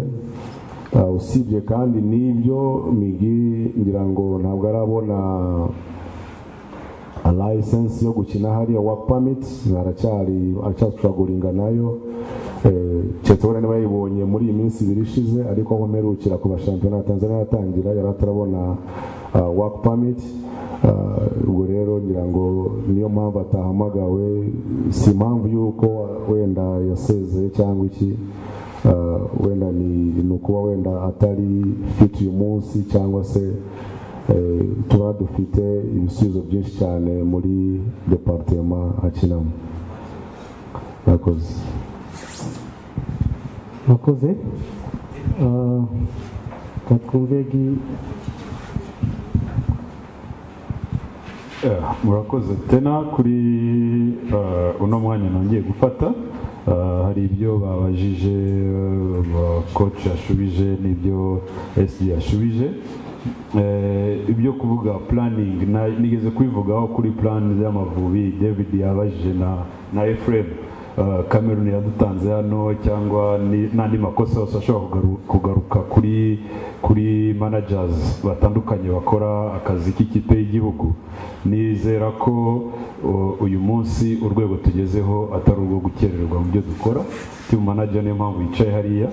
Speaker 4: Ah, usibye kandi n'ibyo migi ngira ngo ntabwo arabona license yo gukina hariya work permit aracyari aracyasuraguringa nayo Eh, keretse wenda niba yayibonye muri iyi minsi ibiri ishize ariko aho mperukira ku bashampiyona ya tanzania yatangira yari atarabona ah, work permit Ah, ubwo rero ngira ngo niyo mpamvu atahamagawe si impamvu y'uko wenda yasezeye cyangwa iki Ah, wenda ni ni ukuba wenda atari fit uyu munsi cyangwa se Eh, tuba dufite ibisubizo byinshi cyane muri departema akinamo murakoze
Speaker 2: murakoze Ah, reka twumve gi-
Speaker 3: Eh, murakoze tena kuri eh, uno mwanya nongeye gufata Eh, hari ibyo babajije coach yashubije n'ibyo sd yashubije Eh, ibyo kuvuga planning na- nigeze kubivugaho kuri plan y'amavubi david yabajije na na efrem Uh, Cameroon yadutanze hano cyangwa ni- n'andi makosa yose ashobora kugaru- kugaruka kuri kuri managers batandukanye bakora akazi k'ikipe y'igihugu nizera ko uh, uyu munsi urwego tugezeho atari urwo gukererwa mu byo dukora team manager niyo mpamvu yicaye hariya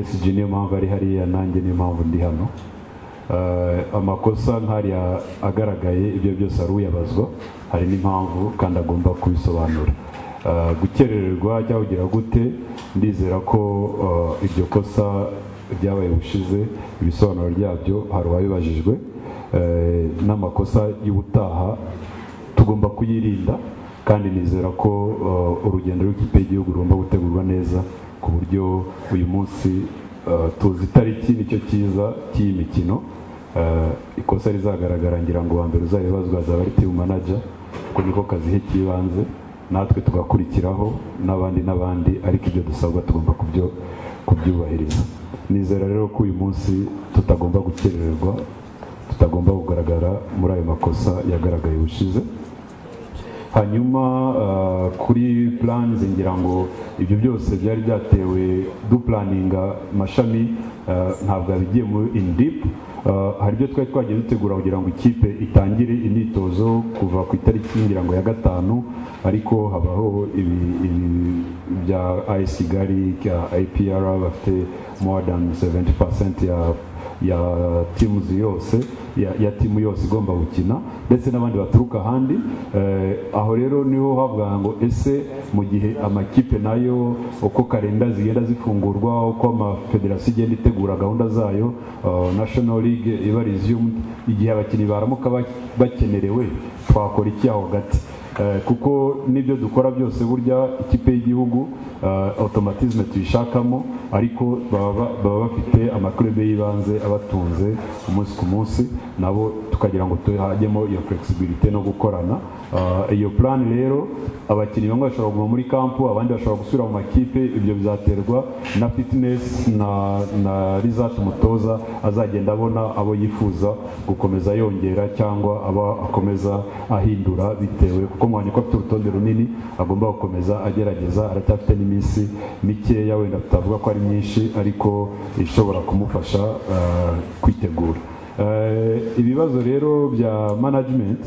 Speaker 3: SG niyo mpamvu ari hariya nanjye niyo mpamvu ndi hano Uh, amakosa nk'ariya agaragaye ibyo byose ari uyabazwa hari n'impamvu kandi agomba kubisobanura Uh, gukerererwa cyahugira gute ndizera ko uh, iryo kosa ryabaye bushize ibisobanuro byabyo hari uwabibajijwe Uh, n'amakosa y'ubutaha tugomba kuyirinda kandi nizera ko uh, urugendo rw'ikipe y'igihugu rugomba gutegurwa neza ku buryo uyu munsi uh, tuzi itariki nicyo cyiza cy'iyi mikino Uh, ikosa rizagaragara ngira ngo uwa mbere uzayibazwa azaba ari timu manager kuko niko kazi k'ibanze natwe tugakurikiraho n'abandi n'abandi ariko ibyo dusabwa tugomba kubyo- kubyubahiriza nizera rero ko uyu munsi tutagomba gukerererwa tutagomba kugaragara muri ayo makosa yagaragaye ubushize hanyuma ah, kuri plans ngira ngo ibyo byose byari byatewe dupulaninga amashami ah, ntabwo yabigiye muri in deep Ah, hari ibyo twari twagiye dutegura kugira ngo ikipe itangire imyitozo kuva ku itariki ngira ngo ya gatanu ariko habaho ibi- ibi- bya IS Kigali ya IPR bafite more than 70% ya ya timu yose ya, ya timu yose igomba gukina ndetse n'abandi baturuka ahandi eh, aho rero niho havuga ngo ese mu gihe amakipe nayo uko kalenda zigenda zifungurwa uko amafederasiyo igenda itegura gahunda zayo uh, national league iba resumed igihe abakinnyi baramuka ba- bakenerewe twakora iki aho hagati Eh, kuko n'ibyo dukora byose burya ikipe y'igihugu eh, automatisme tuyishakamo ariko baba ba- baba bafite amakurebe y'ibanze abatunze umunsi ku munsi nabo tukagira ngo tuhajyemo iyo flexibility no gukorana Eh, iyo plan rero abakinnyi bamwe bashobora kuguma muri kampu abandi bashobora gusubira mu makipe ibyo bizaterwa na fitness na, na result umutoza azagenda abona abo yifuza gukomeza yongera cyangwa aba akomeza ahindura bitewe kuko mwanya ko afite urutonde runini agomba gukomeza agerageza aracyafite n'iminsi mikeya wenda tutavuga ko ari myinshi ariko ishobora kumufasha eh, kwitegura Eh, ibibazo rero bya management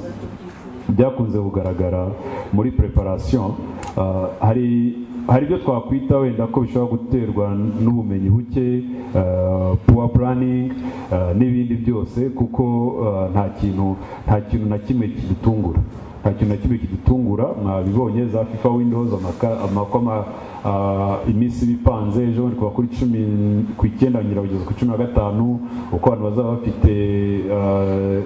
Speaker 3: byakunze kugaragara muri preparation ah, hari hari ibyo twakwita wenda ko bishobora guterwa n'ubumenyi buke ah, poor planning ah, n'ibindi byose kuko ah, nta kintu nta kintu na kimwe kidutungura nta kintu na kimwe kidutungura mwabibonye za fifa windows amaka- amakoma ah, iminsi iba ipanze ejo bundi kuva kuri cumi ku icyenda ngira kugeza ku cumi na gatanu uko abantu bazaba bafite ah,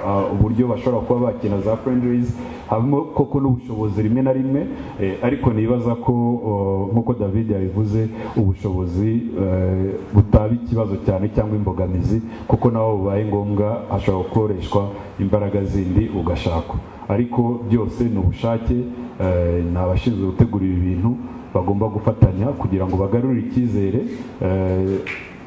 Speaker 3: ah, uburyo bashobora kuba bakina za friendlies habamo koko n'ubushobozi rimwe na rimwe eh, ariko nibaza ko oh, nk'uko david yabivuze ubushobozi eh, butaba ikibazo cyane cyangwa imbogamizi kuko naho bubaye ngombwa hashobora gukoreshwa imbaraga zindi ugashakwa ariko byose ni ubushake eh, ni abashinzwe gutegura ibi bintu bagomba gufatanya kugira ngo bagarure icyizere eh,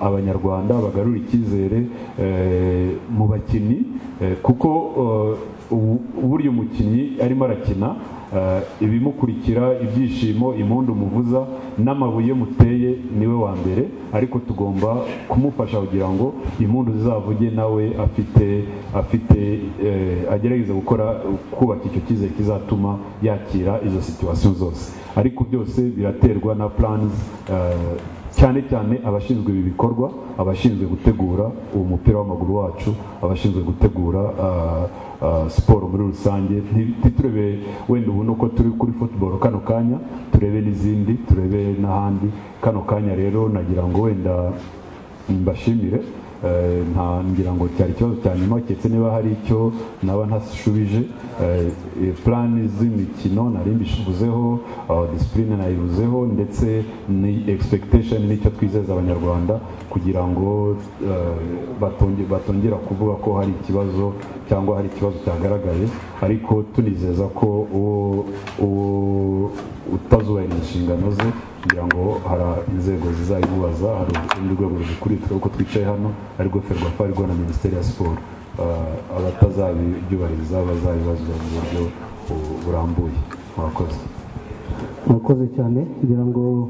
Speaker 3: abanyarwanda bagarura icyizere eh, mu bakinnyi eh, kuko eh, ubu- burya umukinnyi arimo arakina eh, ibimukurikira ibyishimo impundu muvuza n'amabuye muteye niwe wa mbere ariko tugomba kumufasha kugira ngo impundu zizavuge nawe afite afite eh, agerageza gukora kubaka icyo cyizere kizatuma yakira izo situwasiyo zose ariko byose biraterwa na plans eh, cyane cyane abashinzwe ibi bikorwa abashinzwe gutegura uwo mupira w'amaguru wacu abashinzwe gutegura ah, ah, siporo muri rusange Nti- ntiturebe wenda ubu nuko turi kuri football kano kanya turebe n'izindi turebe n'ahandi kano kanya rero nagira ngo wenda mbashimire Eh, nta ngira ngo cyari ikibazo cya nyuma keretse niba hari icyo naba ntashubije Eh, eh, plani z'imikino nari mbivuzeho ah, disipurine nayivuzeho ndetse ni expectation n'icyo twizeza abanyarwanda kugira ngo eh, batonge- batongera kuvuga ko hari ikibazo cyangwa hari ikibazo cyagaragaye ariko tunizeza ko uwo- uwo utazubahiriza inshingano ze kugira ngo hari inzego zizayimubaza hari urundi rwego ruzikurikira uko twicaye hano arirwo ferwafa arirwo na minisiteri ya siporo Ah, abatazabyubahiriza bazabibazwa mu buryo bu- burambuye murakoze
Speaker 1: murakoze cyane kugira ngo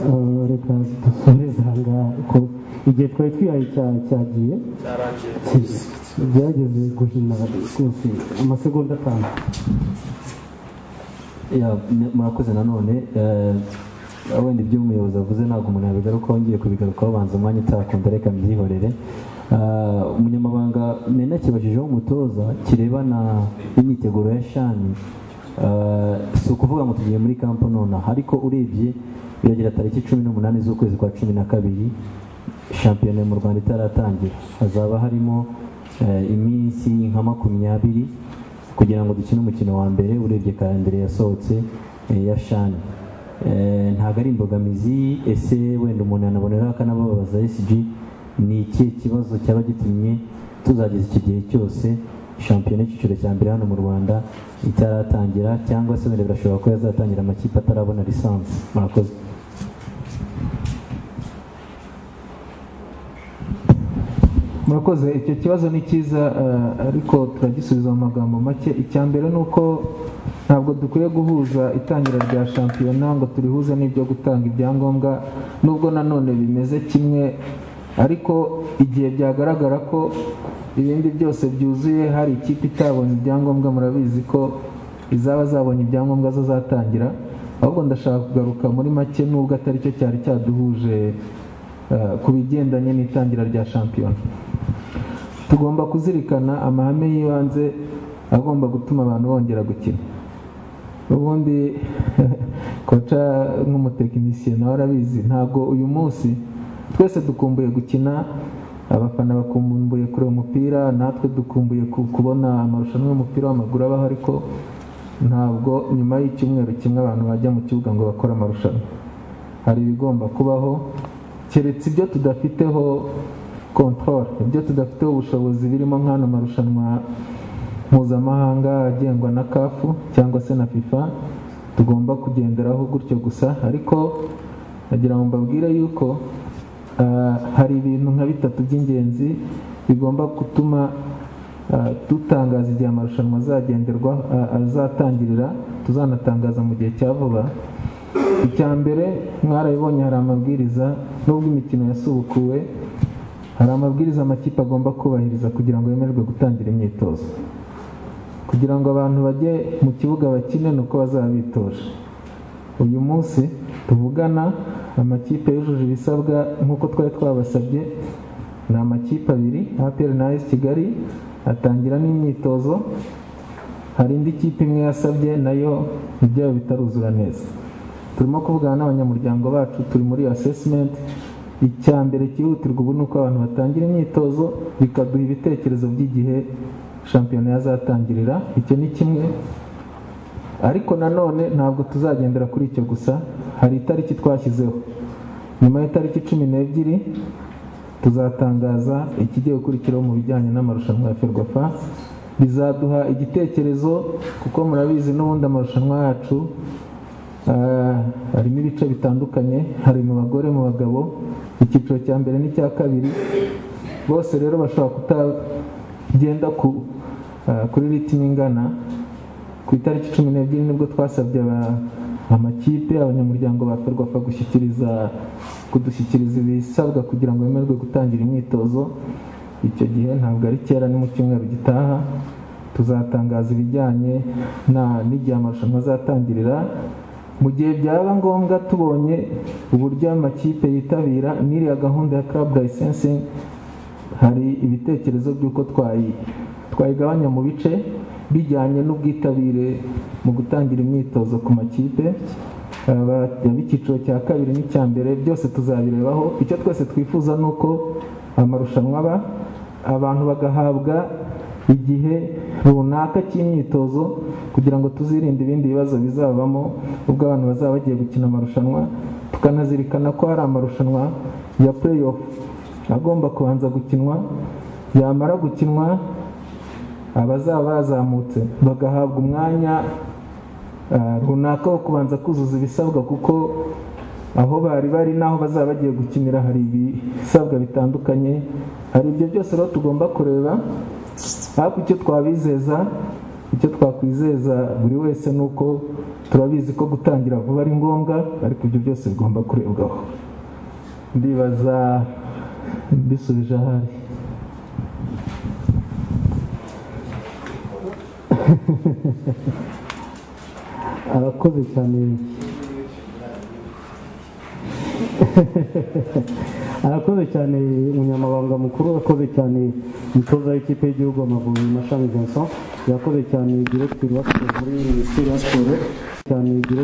Speaker 1: eh, reka dusoreze aha ngaha kuko igihe twari twihaye cya- cyagiye byageze guhina rwose amasegonda atanu
Speaker 8: Ya, n- murakoze nanone eh, wenda ibyo umuyobozi avuze ntabwo umuntu yabigarukaho ngiye kubigarukaho banza umwanya utakunda reka mbyihorere Eh, umunyamabanga mena kibajijeho umutoza kirebana n'imyiteguro ya shani eh, si ukuvuga ngo tugiye muri kampo nonaha ariko urebye biragira tariki cumi n'umunani z'ukwezi kwa cumi na kabiri shampiyona mu rwanda itaratangira hazaba harimo eh, iminsi nka makumyabiri kugira ngo dukine umukino wa mbere urebye karandire yasohotse eh, ya shani Eh, ntabwo ari imbogamizi ese wenda umuntu yanaboneraho akanababaza sg ni ikihe kibazo cyaba gitumye tuzageza iki gihe cyose shampiyona y'icyiciro cya mbere hano mu rwanda itaratangira cyangwa se wenda birashobora ko yazatangira amakipe atarabona lisansi murakoze
Speaker 2: murakoze icyo kibazo ni cyiza eh, ariko turagisubiza mu magambo make icya mbere ni uko ntabwo dukwiye guhuza itangira rya shampiyona ngo turihuze n'ibyo gutanga ibyangombwa nubwo nanone bimeze kimwe ariko igihe byagaragara ko ibindi byose byuzuye hari ikipe itabonye ibyangombwa murabizi ko izaba zabonye ibyangombwa zo zatangira ahubwo ndashaka kugaruka muri make nubwo atari cyo cyari cyaduhuje eh, ku bigendanye n'itangira rya shampiyona tugomba kuzirikana amahame y'ibanze agomba gutuma abantu bongera gukina ubundi koca nk'umutekinisiye nawe arabizi ntabwo uyu munsi twese dukumbuye gukina abafana bakumbuye kureba umupira natwe dukumbuye ku- kubona amarushanwa y'umupira w'amaguru abaho ariko ntabwo nyuma y'icyumweru kimwe abantu bajya mu kibuga ngo bakore amarushanwa hari ibigomba kubaho keretse ibyo tudafiteho control ibyo tudafiteho ubushobozi birimo nk'ano marushanwa mpuzamahanga agengwa na kafu cyangwa se na fifa tugomba kugenderaho gutyo gusa ariko nagira ngo mbabwire yuko ah, hari ibintu nka bitatu by'ingenzi bigomba gutuma ah, dutangaza igihe amarushanwa azagenderwa ah, azatangirira tuzanatangaza mu gihe cya vuba icya mbere mwarabibonye hari amabwiriza nubwo imikino yasubukuwe hari amabwiriza amakipe agomba kubahiriza kugira ngo yemererwe gutangira imyitozo kugira ngo abantu bajye mu kibuga bakine ni uko bazaba bitoje uyu munsi tuvugana amakipe yujuje ibisabwa nk'uko twari twabasabye ni amakipe abiri APR na AS Kigali atangira n'imyitozo hari indi kipe imwe yasabye nayo ibyayo bitaruzura neza turimo kuvugana n'abanyamuryango bacu turi muri assessment icya mbere cyihutirwa ubu ni uko abantu batangira imyitozo bikaduha ibitekerezo by'igihe shampiyona yazatangirira icyo ni kimwe ariko nanone ntabwo tuzagendera kuri icyo gusa hari itariki twashyizeho nyuma y'itariki cumi n'ebyiri tuzatangaza ikigiye gukurikiraho mu bijyanye n'amarushanwa ya ferwafa bizaduha igitekerezo kuko murabizi n'ubundi amarushanwa yacu Ah, harimo ibice bitandukanye hari mu bagore mu bagabo icyiciro cya mbere n'icya kabiri bose rero bashobora kutagenda ku, ah, kuri ritime ingana ku itariki cumi n'ebyiri nibwo twasabye aba- amakipe abanyamuryango ba ferwafa gushyikiriza kudushyikiriza ibisabwa kugira ngo bemerwe gutangira imyitozo icyo gihe ntabwo ari kera ni mu cyumweru gitaha tuzatangaza ibijyanye na- n'igihe amarushanwa azatangirira mu gihe byaba ngombwa tubonye uburyo amakipe yitabira n'iriya gahunda ya club licensing hari ibitekerezo by'uko twayi twayigabanya mu bice bijyanye n'ubwitabire mu gutangira imyitozo ku makipe Aba- ab'icyiciro cya kabiri n'icya mbere byose tuzabirebaho icyo twese twifuza ni uko amarushanwa aba abantu bagahabwa igihe runaka cy'imyitozo kugira ngo tuzirinde ibindi bibazo bizabamo ubwo abantu bazaba bagiye gukina amarushanwa tukanazirikana ko hari amarushanwa ya playoff agomba kubanza gukinwa yamara gukinwa abazaba bazamutse bagahabwa umwanya ah, runaka wo kubanza kuzuza ibisabwa kuko aho bari bari n'aho bazaba bagiye gukinira hari ibisabwa bitandukanye hari ibyo byose rero tugomba kureba ariko icyo twabizeza icyo twakwizeza buri wese ni uko turabizi ko gutangira vuba ari ngombwa ariko ibyo byose bigomba kurebwaho ndibaza mbisubije ahari
Speaker 11: arakoze cyane arakoze cyane umunyamabanga mukuru arakoze cyane umutoza w'ikipe y'igihugu amavubi mashami vincent yakoze cyane diregiteri wa siporo muri minisiteri ya siporo cyane diregiteri